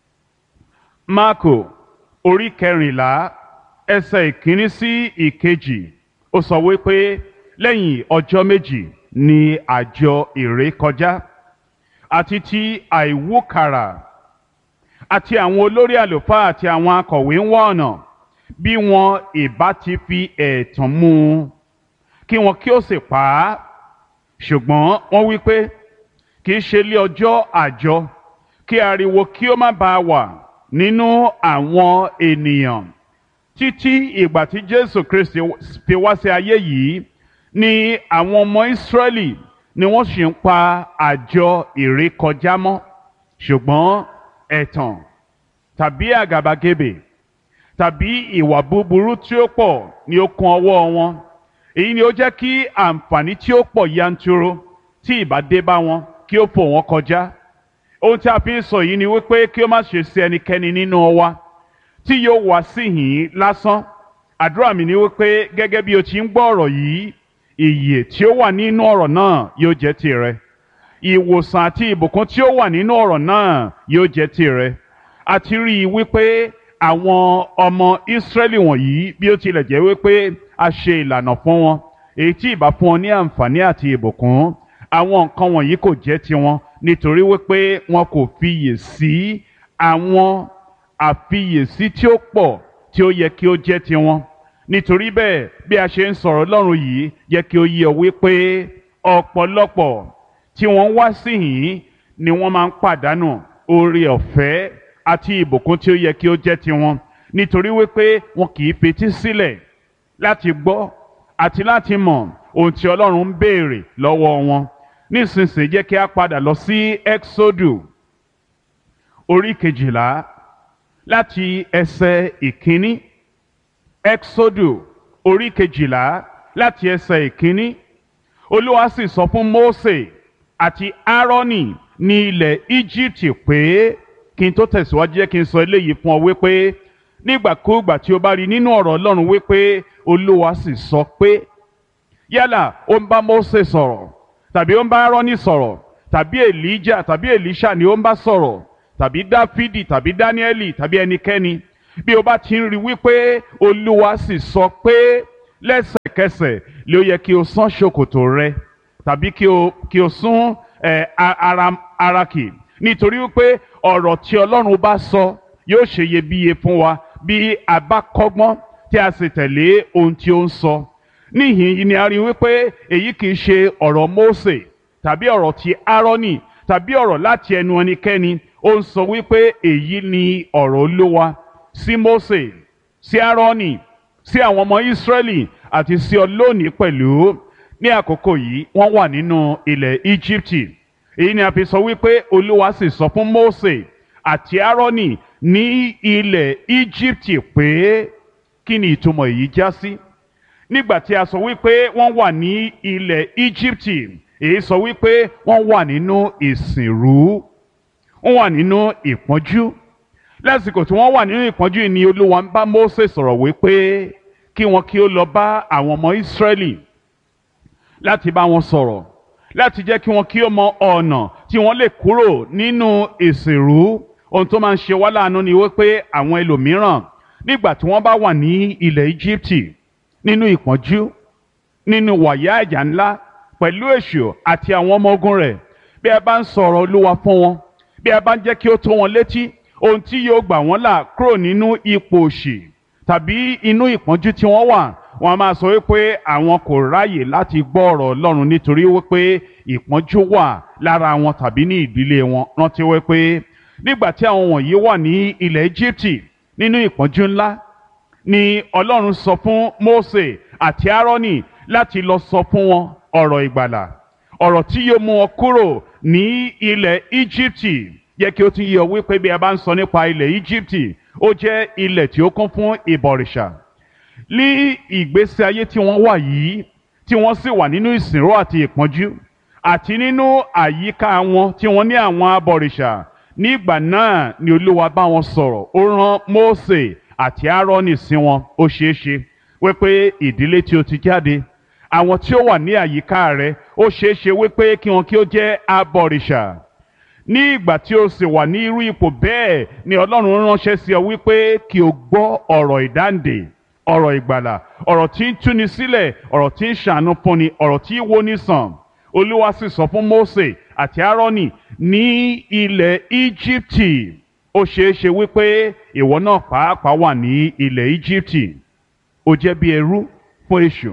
[SPEAKER 1] Máàkò orí kẹrìnlá ẹsẹ̀ ìkíní sí ìkejì ó sọ wípé lẹ́yìn ọjọ́ méjì ni àjọ ìrékọjá àti ti àìwúkàrà àti àwọn olórí àlùfáà àti àwọn akọ̀wé ń wá ọ̀nà bí wọn ìbá ti fi ẹ̀tàn mú un kí wọn kí ó sì pa á ṣùgbọ́n wọ́n wí pé kì í ṣe lé ọjọ́ àjọ kí ariwo kí ó má bàa wà nínú àwọn ènìyàn títí ìgbà tí Jésù Kristi fi wá sí ayé yìí ni àwọn ọmọ Ísírẹ́lì ni wọ́n sì ń pa àjọ ìrékọjá mọ́ ṣùgbọ́n ẹ̀tàn tàbí àgàbàgebè tàbí ìwà búburú tí ó pọ̀ ni ó kún ọwọ́ wọn èyí ni ó jẹ́ kí àǹfààní tí ó pọ̀ yanturu tí ìbá dé bá wọn kí ó fò wọ́n kọjá ohun tí a fi ń sọ yìí ni wípé kí ó má ṣe sí ẹnikẹ́ni nínú wa tí yóò wá síhìn lásán àdúrà mi ni wípé gẹ́gẹ́ bí o ti ń gbọ́ ọ̀rọ̀ yìí ìyè tí ó wà nínú ọ̀rọ̀ náà yóò jẹ́ tirẹ̀ ìwòsàn àti ìbùkún tí ó wà nínú ọ̀rọ̀ náà yóò jẹ́ tirẹ̀ àti rí i wípé àwọn ọmọ Ísírẹ́lì wọ̀nyí bí ó tilẹ̀ jẹ́ wípé a ṣe ìlànà fún wọn èyí tí ìbá fún wọn ní àǹfààní àti ìbùkún àwọn nǹkan wọ̀nyí kò jẹ́ tiwọn nítorí wípé wọn kò fiyè sí àwọn àfiyèsí tí ó pọ̀ tí ó yẹ kí ó jẹ́ tiwọn nítorí bẹ́ẹ̀ bí a ṣe ń sọ̀rọ̀ Ọlọ́run yìí yẹ kí ó yé ọ wípé ọ̀pọ̀lọpọ̀ tí wọ́n wá síhìn ni wọ́n máa ń pàdánù oore ọ̀fẹ́ àti ìbùkún tí ó yẹ kí ó jẹ́ tiwọn nítorí wípé wọn kì í fetí sílẹ̀ láti gbọ́ àti láti mọ̀ ohun tí Ọlọ́run ń béèrè lọ́wọ́ wọn nísinsìnyí jẹ́ kí a padà lọ sí Exodus orí kejìlá láti ẹsẹ̀ ìkíní Exodus orí kejìlá láti ẹsẹ̀ ìkíní Olúwa sì sọ fún Mósè àti Áárónì ní ilẹ̀ Egypt pé kí n tó tẹ̀síwájú jẹ́ kí n sọ eléyìí fún ọ wípé nígbàkúùgbà tí o bá rí nínú ọ̀rọ̀ Ọlọ́run wípé Olúwa sì sọ pé yálà ó ń bá Mósè sọ̀rọ̀ tàbí ó ń bá Árónì sọ̀rọ̀ tàbí Èlíjà tàbí Èlíṣà ni ó ń bá sọ̀rọ̀ tàbí Dáfídì tàbí Dáníẹ́lì tàbí ẹnikẹ́ni bí o bá ti ń rí wípé Olúwa sì sọ pé lẹ́sẹ̀kẹsẹ̀ lé ó yẹ kí o sán ṣòkòtò rẹ tàbí kí o kí o sún ẹ ara ara kì nítorí wípé ọ̀rọ̀ tí Ọlọ́run bá sọ yóò ṣe iyebíye fún wa bí a bá kọ́gbọ́n tí a sì tẹ̀lé ohun tí ó ń sọ níhìn yìí ni a rí wípé èyí kì í ṣe ọ̀rọ̀ Mósè tàbí ọ̀rọ̀ ti Árónì tàbí ọ̀rọ̀ láti ẹnu ẹnikẹ́ni ó ń sọ wípé èyí ni ọ̀rọ̀ Olúwa sí Mósè sí Árónì sí àwọn ọmọ Ísírẹ́lì àti sí ọ lónìí pẹ̀lú ní àkókò yìí wọ́n wà nínú ilẹ̀ Íjíbítì èyí ni a fi sọ wípé Olúwa sì sọ fún Mósè àti Árónì ní ilẹ̀ Íjíbítì pé kí ni ìtumọ̀ èyí já sí nígbà tí a sọ wípé wọ́n wà ní ilẹ̀ Íjíbítì èyí sọ wípé wọ́n wà nínú ìsìnrú wọ́n wà nínú ìpọ́njú lásìkò tí wọ́n wà nínú ìpọ́njú yìí ni Olúwa ń bá Mósè sọ̀rọ̀ wípé kí wọn kí ó lọ bá àwọn ọmọ Ísírẹ́lì láti bá wọn sọ̀rọ̀ láti jẹ́ kí wọn kí ó mọ ọ̀nà tí wọ́n lè kúrò nínú ìsìnrú ohun tó máa ń ṣe wá láàánú ni wípé àwọn ẹlòmíràn nígbà tí wọ́n bá wà ní ilẹ̀ Íjíbítì nínú ìpọ́njú nínú wàyà ẹ̀jà ńlá pẹ̀lú èṣù àti àwọn ọmọ ogun rẹ̀ bí a bá ń sọ̀rọ̀ Olúwa fún wọn bí a bá ń jẹ́ kí ó tó wọn létí ohun tí yóò gbà wọ́n là kúrò nínú ipò òṣì tàbí inú ìpọ́njú tí wọ́n wà wọ́n a máa sọ wípé àwọn kò ráyè láti gbọ́ ọ̀rọ̀ Ọlọ́run nítorí wípé ìpọ́njú wà lára wọn tàbí ní ìdílé wọn rántí wípé nígbà tí àwọn wọ̀nyí wà ní ilẹ̀ Íjíbítì nínú ìpọ́njú ńlá ni Ọlọ́run sọ fún Mósè àti Árónì láti lọ sọ fún wọn ọ̀rọ̀ ìgbàlà ọ̀rọ̀ tí yóò mú wọn kúrò ní ilẹ̀ Íjíbítì yẹ kí ó tún yé ọ wípé bí a bá ń sọ nípa ilẹ̀ Íjíbítì ó jẹ́ ilẹ̀ tí ó kún fún ìbọ̀rìṣà ní ìgbésí ayé tí wọ́n wà yìí tí wọ́n sì wà nínú ìsìnrú àti ìpọ́njú àti nínú àyíká wọn tí wọ́n ní àwọn abọ̀rìṣà nígbà náà ni Olúwa bá wọn sọ̀rọ̀ ó rán Mósè àti Árónì sí wọn ó ṣeé ṣe wípé ìdílé tí ó ti jáde àwọn tí ó wà ní àyíká rẹ ó ṣeé ṣe wípé kí wọn kí ó jẹ́ abọ̀rìṣà ní ìgbà tí o sì wà ní irú ipò bẹ́ẹ̀ ni Ọlọ́run ránṣẹ́ sí ọ wípé kí o gbọ́ ọ̀rọ̀ ìdáǹdè ọ̀rọ̀ ìgbàlà ọ̀rọ̀ tí ń túni sílẹ̀ ọ̀rọ̀ tí ń ṣàánú fúnni ọ̀rọ̀ tí ń woni sàn Olúwa sì sọ fún Mósè àti Árónì ní ilẹ̀ Íjíbítì ó ṣeé ṣe wípé ìwọ náà pàápàá wà ní ilẹ̀ Íjíbítì ó jẹ́ bí ẹrú fún èṣù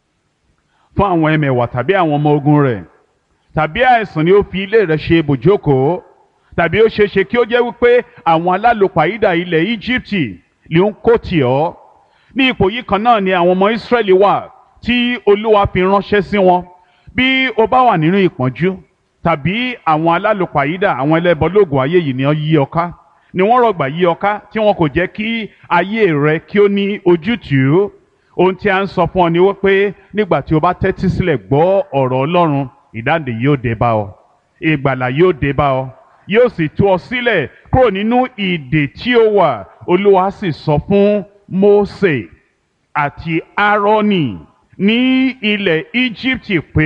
[SPEAKER 1] fún àwọn ẹmẹ̀wà tàbí àwọn ọmọ ogun rẹ̀ tàbí àìsàn ni ó fi ilé rẹ̀ ṣe ibùjókòó tàbí ó ṣeé ṣe kí ó jẹ́ wípé àwọn alálòpàídà ilẹ̀ Íjíbítì ló ń kó tì ọ́ ní ipò yìí kan náà ni àwọn ọmọ Ísírẹ́lì wà tí Olúwa fi ránṣẹ́ sí wọn bí o bá wà nínú ìpọ́njú tàbí àwọn alálòpàídà àwọn ẹlẹ́bọlóògùn ayé yìí ni wọ́n yí ọ ká ni wọ́n rọ̀gbà yí ọ ká tí wọn kò jẹ́ kí ayé rẹ kí ó ní ojútùú ohun tí a ń sọ fún ọ ni wípé nígbà tí o bá tẹ́tí sílẹ̀ gbọ́ ọ̀rọ̀ Ọlọ́run ìdáǹdè yóò dé bá ọ ìgbàlà yóò dé bá ọ yóò sì tú ọ sílẹ̀ kúrò nínú ìdè tí ó wà Olúwa sì sọ fún Mósè àti Árónì ní ilẹ̀ Íjíbítì pé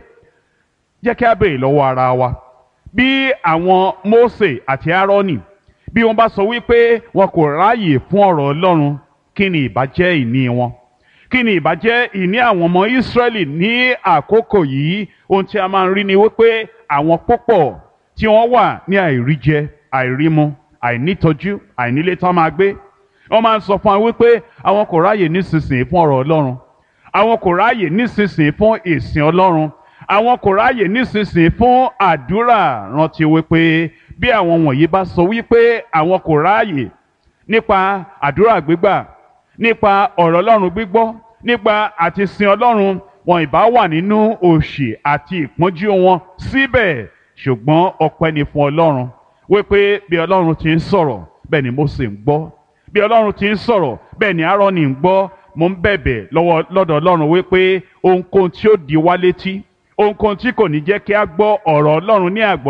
[SPEAKER 1] jẹ́ kí a béèrè lọ́wọ́ ara wa bí àwọn Mósè àti Árónì bí wọ́n bá sọ wípé wọn kò ráàyè fún ọ̀rọ̀ Ọlọ́run kí ni ìbá jẹ́ ìní wọn kí ni ìbá jẹ́ ìní àwọn ọmọ Ísírẹ́lì ní àkókò yìí ohun tí a máa ń rí ni wípé àwọn púpọ̀ tí wọ́n wà ní àìríjẹ àìrímu àìnítọ́jú àìnílé tán máa gbé wọ́n máa ń sọ fún wa wípé àwọn kò ráàyè nísinsìnyí fún ọ̀rọ̀ Ọlọ́run àwọn kò ráàyè nísinsìnyí fún ìsìn Ọlọ́run àwọn kò ráàyè nísinsìnyí fún àdúrà rántí wípé bí àwọn wọ̀nyí bá sọ wípé àwọn kò ráàyè nípa àdúrà gbígbà nípa ọ̀rọ̀ Ọlọ́run gbígbọ́ nípa àti sin Ọlọ́run wọn ìbá wà nínú òṣì àti ìpọ́njú wọn síbẹ̀ ṣùgbọ́n ọpẹ́ ni fún Ọlọ́run wípé bí Ọlọ́run ti ń sọ̀rọ̀ bẹ́ẹ̀ ni Mósè ń gbọ́ bí Ọlọ́run ti ń sọ̀rọ̀ bẹ́ẹ̀ ni Áárónì ń gbọ́ mo ń bẹ̀bẹ̀ lọ́wọ́ lọ́dọ̀ Ọlọ́run wípé ohunkóhun tí ó di wá létí ohunkóhun tí kò ní jẹ́ kí a gbọ́ ọ̀rọ̀ Ọlọ́run ní àgbọ́yé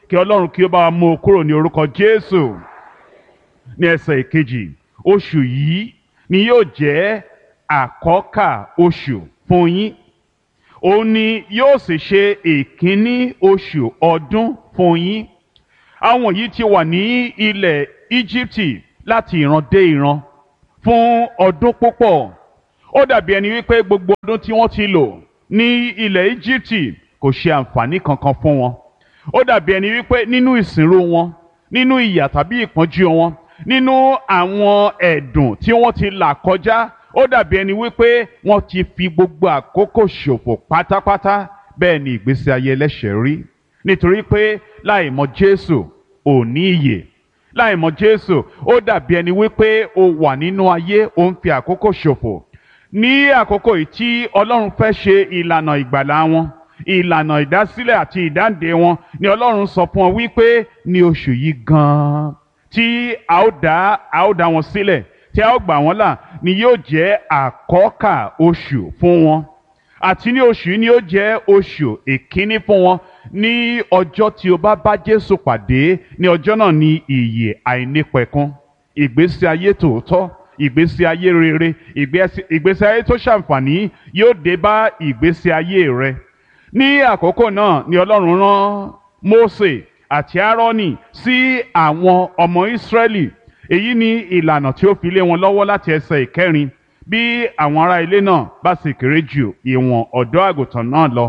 [SPEAKER 1] kí ọlọ́run kí ó bá wa mú o kúrò ní orúkọ jésù ní ẹsẹ̀ ìkejì oṣù yìí ni yóò jẹ́ àkọ́kà oṣù fún yín òun ni yóò sì ṣe ìkíní oṣù ọdún fún yín àwọn yìí ti wà ní ilẹ̀ íjíbítì láti ìran dé ìran fún ọdún púpọ̀ ó dàbí ẹni wípé gbogbo ọdún tí wọ́n ti lò ní ilẹ̀ íjíbítì kò ṣe àǹfààní kankan fún wọn ó dàbí ẹni wípé nínú ìsìnrú wọn nínú ìyà tàbí ìpọ́njú wọn nínú àwọn ẹ̀dùn tí wọ́n ti là kọjá ó dàbí ẹni wípé wọ́n ti fi gbogbo àkókò ṣòfò pátápátá bẹ́ẹ̀ ni ìgbésí ayé ẹlẹ́ṣẹ̀ rí nítorí pé láì mọ Jésù ò ní ìyè láì mọ Jésù ó dàbí ẹni wípé o wà nínú ayé o ń fi àkókò ṣòfò ní àkókò yìí tí Ọlọ́run fẹ́ ṣe ìlànà ìgbàlá wọn ìlànà ìdásílẹ̀ àti ìdáǹdè wọn ni Ọlọ́run sọ fún ọ wípé ní oṣù yìí gan-an tí a ó dá a ó dá wọn sílẹ̀ tí a ó gbà wọ́n là ni yóò jẹ́ àkọ́kà oṣù fún wọn àti ní oṣù yìí ni yóò jẹ́ oṣù ìkíní fún wọn ní ọjọ́ tí o bá bá Jésù pàdé ní ọjọ́ náà ni ìyè àìnípẹ̀kun ìgbésí ayé tòótọ́ ìgbésí ayé rere ìgbésí ayé tó ṣàǹfààní yóò dé bá ìgbésí ayé rẹ ní àkókò náà ni Ọlọ́run rán Mósè àti Áárónì sí àwọn ọmọ Ísírẹ́lì èyí ni ìlànà tí ó fi lé wọn lọ́wọ́ láti ẹsẹ̀ ìkẹrin bí àwọn ará ilé náà bá sì kéré jù ìwọ̀n ọ̀dọ́ àgùntàn náà lọ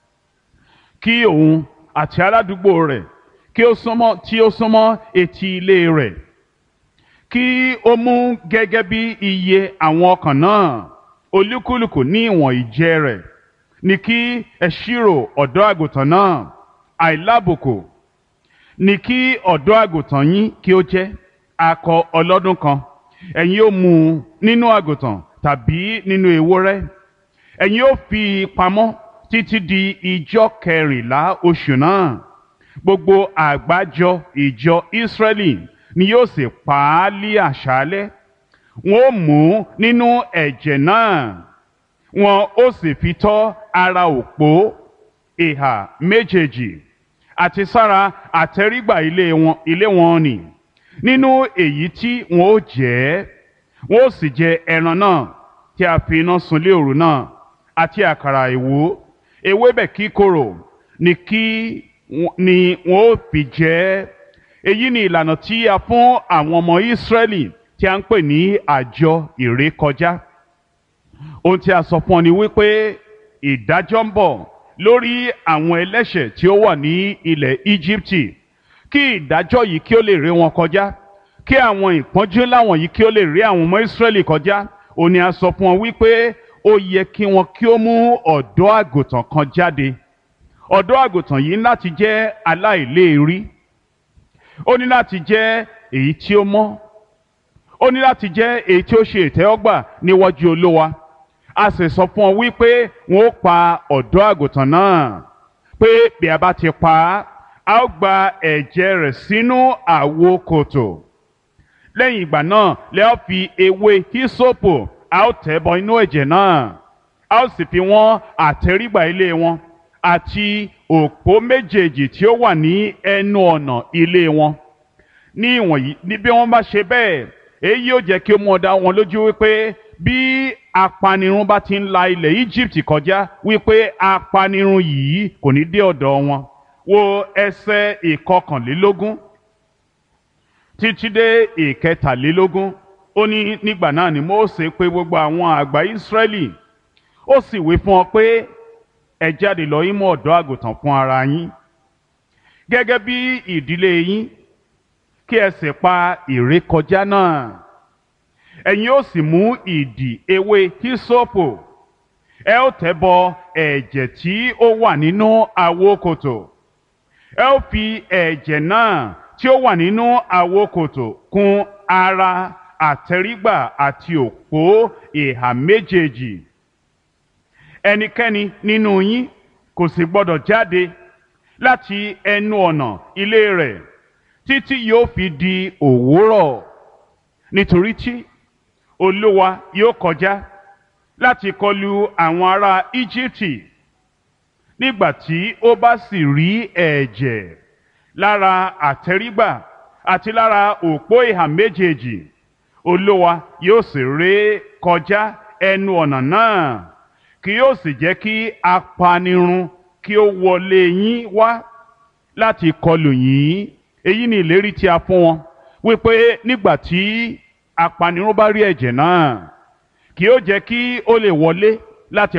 [SPEAKER 1] kí òun àti aládùúgbò rẹ̀ kí ó súnmọ́ tí ó súnmọ́ etí ilé rẹ̀ kí ó mú gẹ́gẹ́ bí iye àwọn ọkàn náà olúkúlùkù ní ìwọ̀n ìjẹ rẹ̀ ní kí ẹ ṣírò ọ̀dọ́ àgùntàn náà àìlábùkù ní kí ọ̀dọ́ àgùntàn yín kí ó jẹ́ akọ ọlọ́dún kan ẹ̀yin ó mú un nínú àgùntàn tàbí nínú ewúrẹ́ ẹ̀yin ó fi pamọ́ títí di ìjọ kẹrìnlá oṣù náà gbogbo àgbájọ ìjọ Ísírẹ́lì ni yóò sì pa á lí àṣálẹ́ wọn ó mú nínú ẹ̀jẹ̀ náà wọn ó sì fi tọ́ ara òpó ìhà méjèèjì àti sára àtẹrígbà ilé wọn ilé wọn nì nínú èyí tí wọn ó jẹ wọn ó sì jẹ ẹran náà tí a fi iná sun lé òru náà àti àkàrà ìwú ewébẹ̀ kíkorò ni kí ni wọn ó fi jẹ èyí ni ìlànà tí a fún àwọn ọmọ Ísírẹ́lì tí a ń pè ní àjọ ìrékọjá ohun tí a sọ fún ọ ni wípé ìdájọ́ ń bọ̀ lórí àwọn ẹlẹ́ṣẹ̀ tí ó wà ní ilẹ̀ Íjíbítì kí ìdájọ́ yìí kí ó lè rí wọn kọjá kí àwọn ìpọ́njú láwọn yìí kí ó lè rí àwọn ọmọ Ísírẹ́lì kọjá ó ní a sọ fún wọn wípé ó yẹ kí wọn kí ó mú ọ̀dọ́ àgùntàn kan jáde ọ̀dọ́ àgùntàn yìí ní láti jẹ́ aláìléèrí ó ní láti jẹ́ èyí tí ó mọ́ ó ní láti jẹ́ èyí tí ó ṣe ìtẹ́wọ́gbà níwájú Olúwa a sì sọ fún ọ wípé wọn ó pa ọ̀dọ́ àgùntàn náà pé bí a bá ti pa á a ó gba ẹ̀jẹ̀ rẹ̀ sínú àwo kòtò lẹ́yìn ìgbà náà lẹ́ ó fi ewé hísòpù a ó tẹ̀ bọ inú ẹ̀jẹ̀ náà a ó sì fi wọ́n àtẹrígbà ilé wọn àti òpó méjèèjì tí ó wà ní ẹnu ọ̀nà ilé wọn ní ìwọ̀nyí ní bí wọ́n bá ṣe bẹ́ẹ̀ èyí yóò jẹ́ kí ó mú ọ dá wọn lójú wípé bí apanirun bá ti ń la ilẹ̀ Egypt kọjá wípé apanirun yìí kò ní dé ọ̀dọ̀ wọn wo ẹsẹ̀ ìkọkànlélógún títí dé ìkẹtàlélógún ó ní nígbà náà ni Mósè pè gbogbo àwọn àgbà Ísírẹ́lì ó sì wí fún ọ pé ẹ jáde lọ yín mú ọ̀dọ́ àgùntàn fún ara yín gẹ́gẹ́ bí ìdílé yín kí ẹ sì pa ìrékọjá náà ẹ̀yin ó sì mú ìdì ewé hísópù ẹ ó tẹ̀ bọ ẹ̀jẹ̀ tí ó wà nínú àwo kòtò ẹ ó fi ẹ̀jẹ̀ náà tí ó wà nínú àwo kòtò kùn ara àtẹrígbà àti òpó ìhà méjèèjì ẹnikẹ́ni nínú yín kò sì gbọdọ̀ jáde láti ẹnu ọ̀nà ilé rẹ̀ títí yóò fi di òwúrọ̀ nítorí tí olúwa yóò kọjá láti kọlu àwọn ará íjíbítì nígbà tí ó bá sì rí ẹ̀jẹ̀ lára àtẹrígbà àti lára òpó ìhà méjèèjì olówa yóò sì ré kọjá ẹnu ọ̀nà náà kì yóò sì jẹ́ kí apanirun kí ó wọlé yín wá láti kọlù yín èyí ni ìlérí tí a fún wọn wípé nígbà tí apanirun bá rí ẹ̀jẹ̀ náà kì yóò jẹ́ kí ó lè wọlé láti